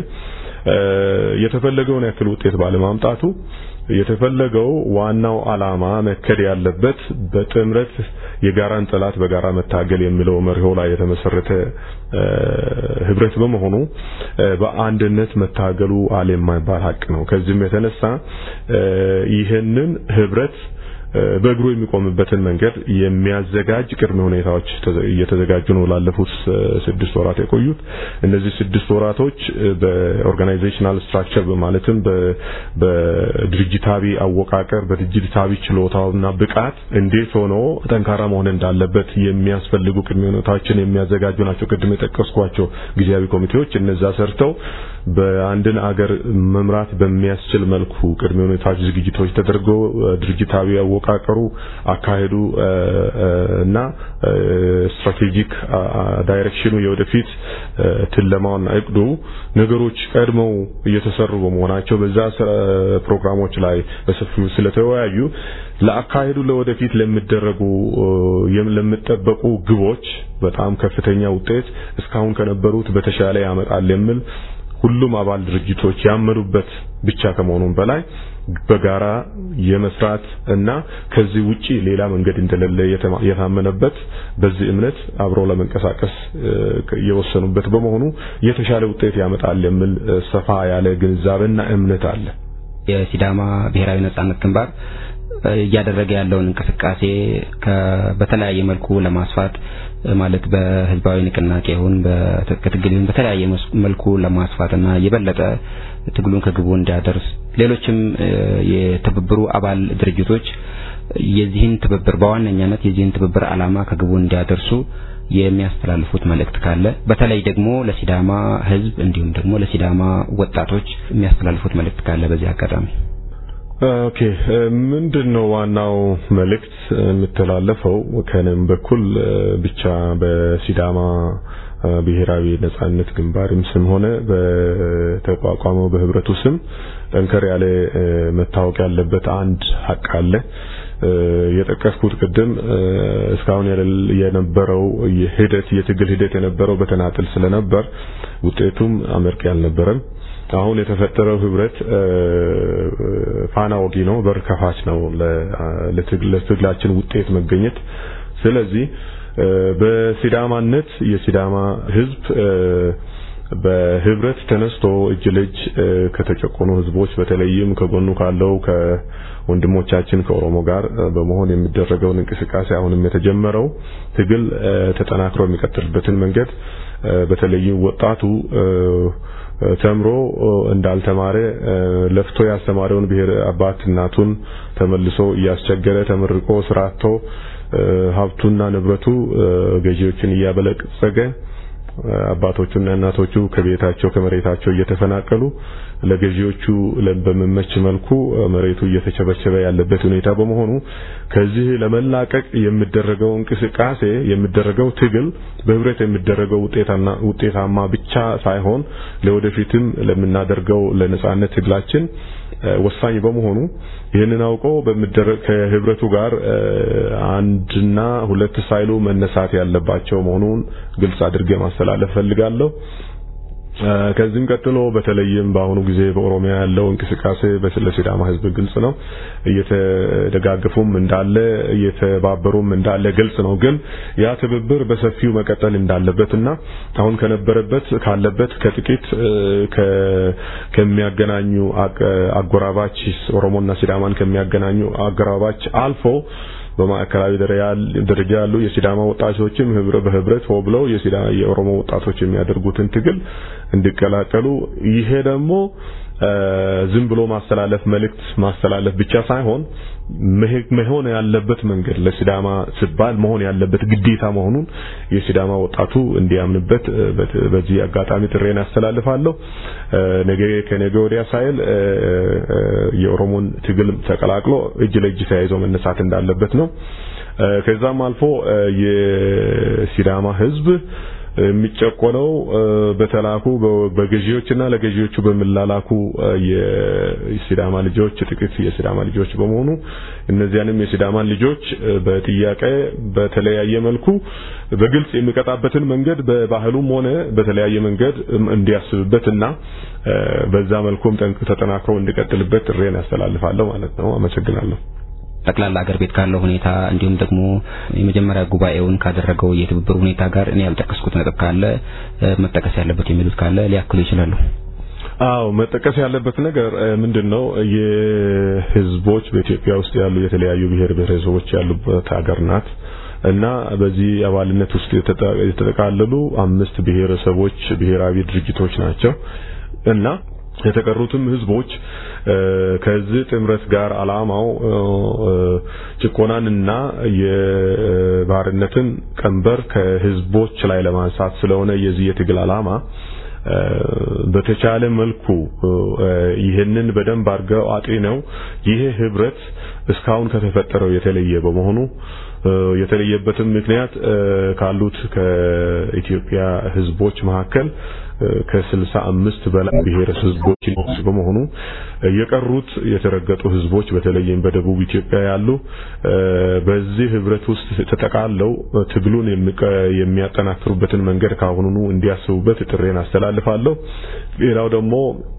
የተፈለገውን ያክል ውጤት ባለማምጣቱ የተፈለገው ዋናው አላማ መከድ ያለበት በጥምረት የጋራን ጠላት በጋራ መታገል የሚለው መርሆ ላይ የተመሰረተ ህብረት በመሆኑ በአንድነት መታገሉ አለ የማይባል ሀቅ ነው። ከዚህም የተነሳ ይህንን ህብረት በእግሩ የሚቆምበትን መንገድ የሚያዘጋጅ ቅድመ ሁኔታዎች እየተዘጋጁ ነው ላለፉት ስድስት ወራት የቆዩት። እነዚህ ስድስት ወራቶች በኦርጋናይዜሽናል ስትራክቸር ማለትም በድርጅታዊ አወቃቀር በድርጅታዊ ችሎታውና ብቃት እንዴት ሆኖ ጠንካራ መሆን እንዳለበት የሚያስፈልጉ ቅድመ ሁኔታዎችን የሚያዘጋጁ ናቸው። ቅድም የጠቀስኳቸው ጊዜያዊ ኮሚቴዎች እነዛ ሰርተው በአንድን አገር መምራት በሚያስችል መልኩ ቅድመ ሁኔታዎች ዝግጅቶች ተደርገው ድርጅታዊ አወቃቀሩ፣ አካሄዱ እና ስትራቴጂክ ዳይሬክሽኑ የወደፊት ትለማውና እቅዱ ነገሮች ቀድመው እየተሰሩ በመሆናቸው በዛ ፕሮግራሞች ላይ በሰፊው ስለተወያዩ ለአካሄዱ ለወደፊት ለሚደረጉ ለሚጠበቁ ግቦች በጣም ከፍተኛ ውጤት እስካሁን ከነበሩት በተሻለ ያመጣል የሚል ሁሉም አባል ድርጅቶች ያመኑበት ብቻ ከመሆኑም በላይ በጋራ የመስራት እና ከዚህ ውጪ ሌላ መንገድ እንደሌለ የታመነበት በዚህ እምነት አብሮ ለመንቀሳቀስ የወሰኑበት በመሆኑ የተሻለ ውጤት ያመጣል የሚል ሰፋ ያለ ግንዛቤና እምነት አለ። የሲዳማ ብሔራዊ ነጻነት ግንባር እያደረገ ያለውን እንቅስቃሴ በተለያየ መልኩ ለማስፋት ማለት በህዝባዊ ንቅናቄ ይሁን በትጥቅ ትግል ይሁን በተለያየ መልኩ ለማስፋትና የበለጠ ትግሉን ከግቡ እንዲያደርስ ሌሎችም የትብብሩ አባል ድርጅቶች የዚህን ትብብር በዋነኛነት የዚህን ትብብር ዓላማ ከግቡ እንዲያደርሱ የሚያስተላልፉት መልእክት ካለ በተለይ ደግሞ ለሲዳማ ህዝብ እንዲሁም ደግሞ ለሲዳማ ወጣቶች የሚያስተላልፉት መልእክት ካለ በዚህ አጋጣሚ ኦኬ ምንድን ነው ዋናው መልእክት የሚተላለፈው ከነም በኩል ብቻ በሲዳማ ብሔራዊ ነጻነት ግንባርም ስም ሆነ በተቋቋመው በህብረቱ ስም ጠንከር ያለ መታወቅ ያለበት አንድ ሀቅ አለ። የጠቀስኩት ቅድም እስካሁን የነበረው ሂደት የትግል ሂደት የነበረው በተናጥል ስለነበር ውጤቱም አመርቂ አልነበረም። አሁን የተፈጠረው ህብረት ፋና ወጊ ነው፣ በር ከፋች ነው ለትግላችን ውጤት መገኘት። ስለዚህ በሲዳማነት የሲዳማ ህዝብ በህብረት ተነስቶ እጅ ለእጅ ከተጨቆኑ ህዝቦች በተለይም ከጎኑ ካለው ከወንድሞቻችን ከኦሮሞ ጋር በመሆን የሚደረገውን እንቅስቃሴ አሁንም የተጀመረው ትግል ተጠናክሮ የሚቀጥልበትን መንገድ በተለይም ወጣቱ ተምሮ እንዳልተማረ ለፍቶ ያስተማረውን ብሔር አባት እናቱን ተመልሶ እያስቸገረ ተመርቆ ስራ አጥቶ ሀብቱና ንብረቱ ገዢዎችን እያበለጸገ አባቶቹና እናቶቹ ከቤታቸው ከመሬታቸው እየተፈናቀሉ ለገዢዎቹ በሚመች መልኩ መሬቱ እየተቸበቸበ ያለበት ሁኔታ በመሆኑ ከዚህ ለመላቀቅ የሚደረገው እንቅስቃሴ የሚደረገው ትግል በህብረት የሚደረገው ውጤታማ ብቻ ሳይሆን ለወደፊትም ለምናደርገው ለነጻነት ትግላችን ወሳኝ በመሆኑ ይህንን አውቆ በሚደረግ ከህብረቱ ጋር አንድና ሁለት ሳይሉ መነሳት ያለባቸው መሆኑን ግልጽ አድርጌ ማስተላለፍ ፈልጋለሁ። ከዚህም ቀጥሎ በተለይም በአሁኑ ጊዜ በኦሮሚያ ያለው እንቅስቃሴ ለሲዳማ ህዝብ ግልጽ ነው። እየተደጋገፉም እንዳለ እየተባበሩም እንዳለ ግልጽ ነው። ግን ያ ትብብር በሰፊው መቀጠል እንዳለበትና አሁን ከነበረበት ካለበት ከጥቂት ከሚያገናኙ አጎራባች ኦሮሞና ሲዳማን ከሚያገናኙ አጎራባች አልፎ በማዕከላዊ ደረጃ ያሉ የሲዳማ ወጣቶችም በህብረት ሆ ብለው የኦሮሞ ወጣቶች የሚያደርጉትን ትግል እንዲቀላቀሉ ይሄ ደግሞ ዝም ብሎ ማስተላለፍ መልእክት ማስተላለፍ ብቻ ሳይሆን መሆን ያለበት መንገድ ለሲዳማ ሲባል መሆን ያለበት ግዴታ መሆኑን የሲዳማ ወጣቱ እንዲያምንበት በዚህ አጋጣሚ ጥሬን ያስተላልፋለሁ። ነገ ከነገ ወዲያ ሳይል የኦሮሞን ትግል ተቀላቅሎ እጅ ለእጅ ተያይዞ መነሳት እንዳለበት ነው። ከዛም አልፎ የሲዳማ ህዝብ የሚጨቆነው በተላኩ በገዢዎችና ለገዢዎቹ በሚላላኩ የሲዳማ ልጆች ጥቂት የሲዳማ ልጆች በመሆኑ እነዚያንም የሲዳማን ልጆች በጥያቄ በተለያየ መልኩ በግልጽ የሚቀጣበትን መንገድ በባህሉም ሆነ በተለያየ መንገድ እንዲያስብበትና በዛ መልኩም ተጠናክሮ እንዲቀጥልበት ጥሬን ያስተላልፋለሁ ማለት ነው። አመሰግናለሁ። ጠቅላላ አገር ቤት ካለው ሁኔታ እንዲሁም ደግሞ የመጀመሪያ ጉባኤውን ካደረገው የትብብር ሁኔታ ጋር እኔ ያልጠቀስኩት ነጥብ ካለ መጠቀስ ያለበት የሚሉት ካለ ሊያክሉ ይችላሉ። አዎ መጠቀስ ያለበት ነገር ምንድነው? የህዝቦች በኢትዮጵያ ውስጥ ያሉ የተለያዩ ብሔር ብሔረሰቦች ያሉበት ሀገር ናት እና በዚህ አባልነት ውስጥ የተጠቃለሉ አምስት ብሔረሰቦች ብሔራዊ ድርጅቶች ናቸው እና የተቀሩትም ህዝቦች ከዚህ ጥምረት ጋር አላማው ጭቆናንና የባርነትን ቀንበር ከህዝቦች ላይ ለማንሳት ስለሆነ የዚህ የትግል አላማ በተቻለ መልኩ ይህንን በደንብ አድርገው አጤነው ይሄ ህብረት እስካሁን ከተፈጠረው የተለየ በመሆኑ የተለየበትም ምክንያት ካሉት ከኢትዮጵያ ህዝቦች መካከል ከስልሳ አምስት በላይ ብሔረሰብ ህዝቦች በመሆኑ የቀሩት የተረገጡ ህዝቦች በተለይም በደቡብ ኢትዮጵያ ያሉ በዚህ ህብረት ውስጥ ተጠቃለው ትግሉን የሚያጠናክሩበትን መንገድ ካሁኑኑ እንዲያስቡበት ጥሬን አስተላልፋለሁ። ሌላው ደግሞ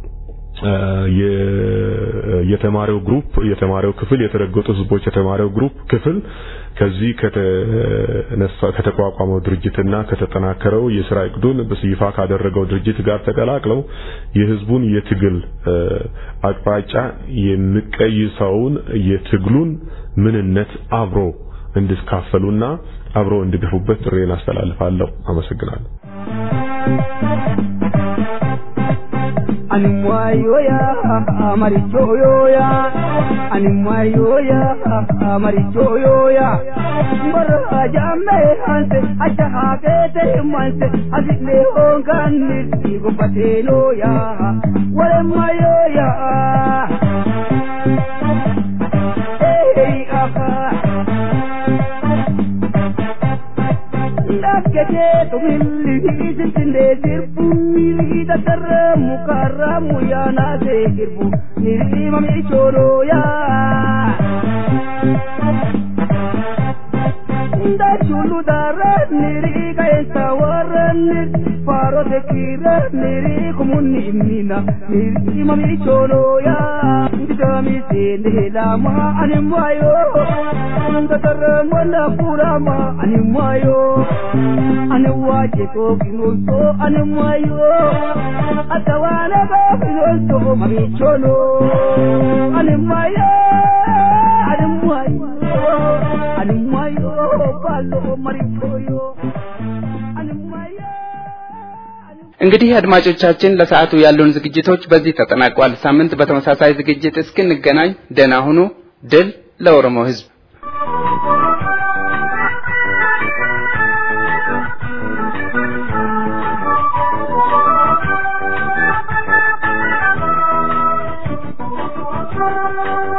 የተማሪው ግሩፕ የተማሪው ክፍል የተረገጡ ህዝቦች የተማሪው ግሩፕ ክፍል ከዚህ ከተቋቋመው ድርጅትና ከተጠናከረው የስራ እቅዱን በይፋ ካደረገው ድርጅት ጋር ተቀላቅለው የህዝቡን የትግል አቅጣጫ የሚቀይሰውን የትግሉን ምንነት አብሮ እንዲካፈሉና አብሮ እንዲገፉበት ጥሬን አስተላልፋለሁ። አመሰግናለሁ። animwayoya marichoyoya animwayoya marichoyoya mbara jamme hanse acha hakete manse asile honganir igopatenoya wale mayoya hey aha Dakkete tumilli sintinde sirbu mili datarra mukarra muyana se kirbu niri mami choro ya da chulu dara niri kaisa warra niri faro te kira niri kumunni mina niri mami choro ya ndami se ndelama animwayo datarra mwana kurama animwayo animwaje ko kinonso animwayo atawana ba kinonso mami cholo animwayo animwayo animwayo balo marichoyo እንግዲህ አድማጮቻችን ለሰዓቱ ያሉን ዝግጅቶች በዚህ ተጠናቋል። ሳምንት በተመሳሳይ ዝግጅት እስክንገናኝ ደህና ሁኑ። ድል ለኦሮሞ ሕዝብ! Thank you.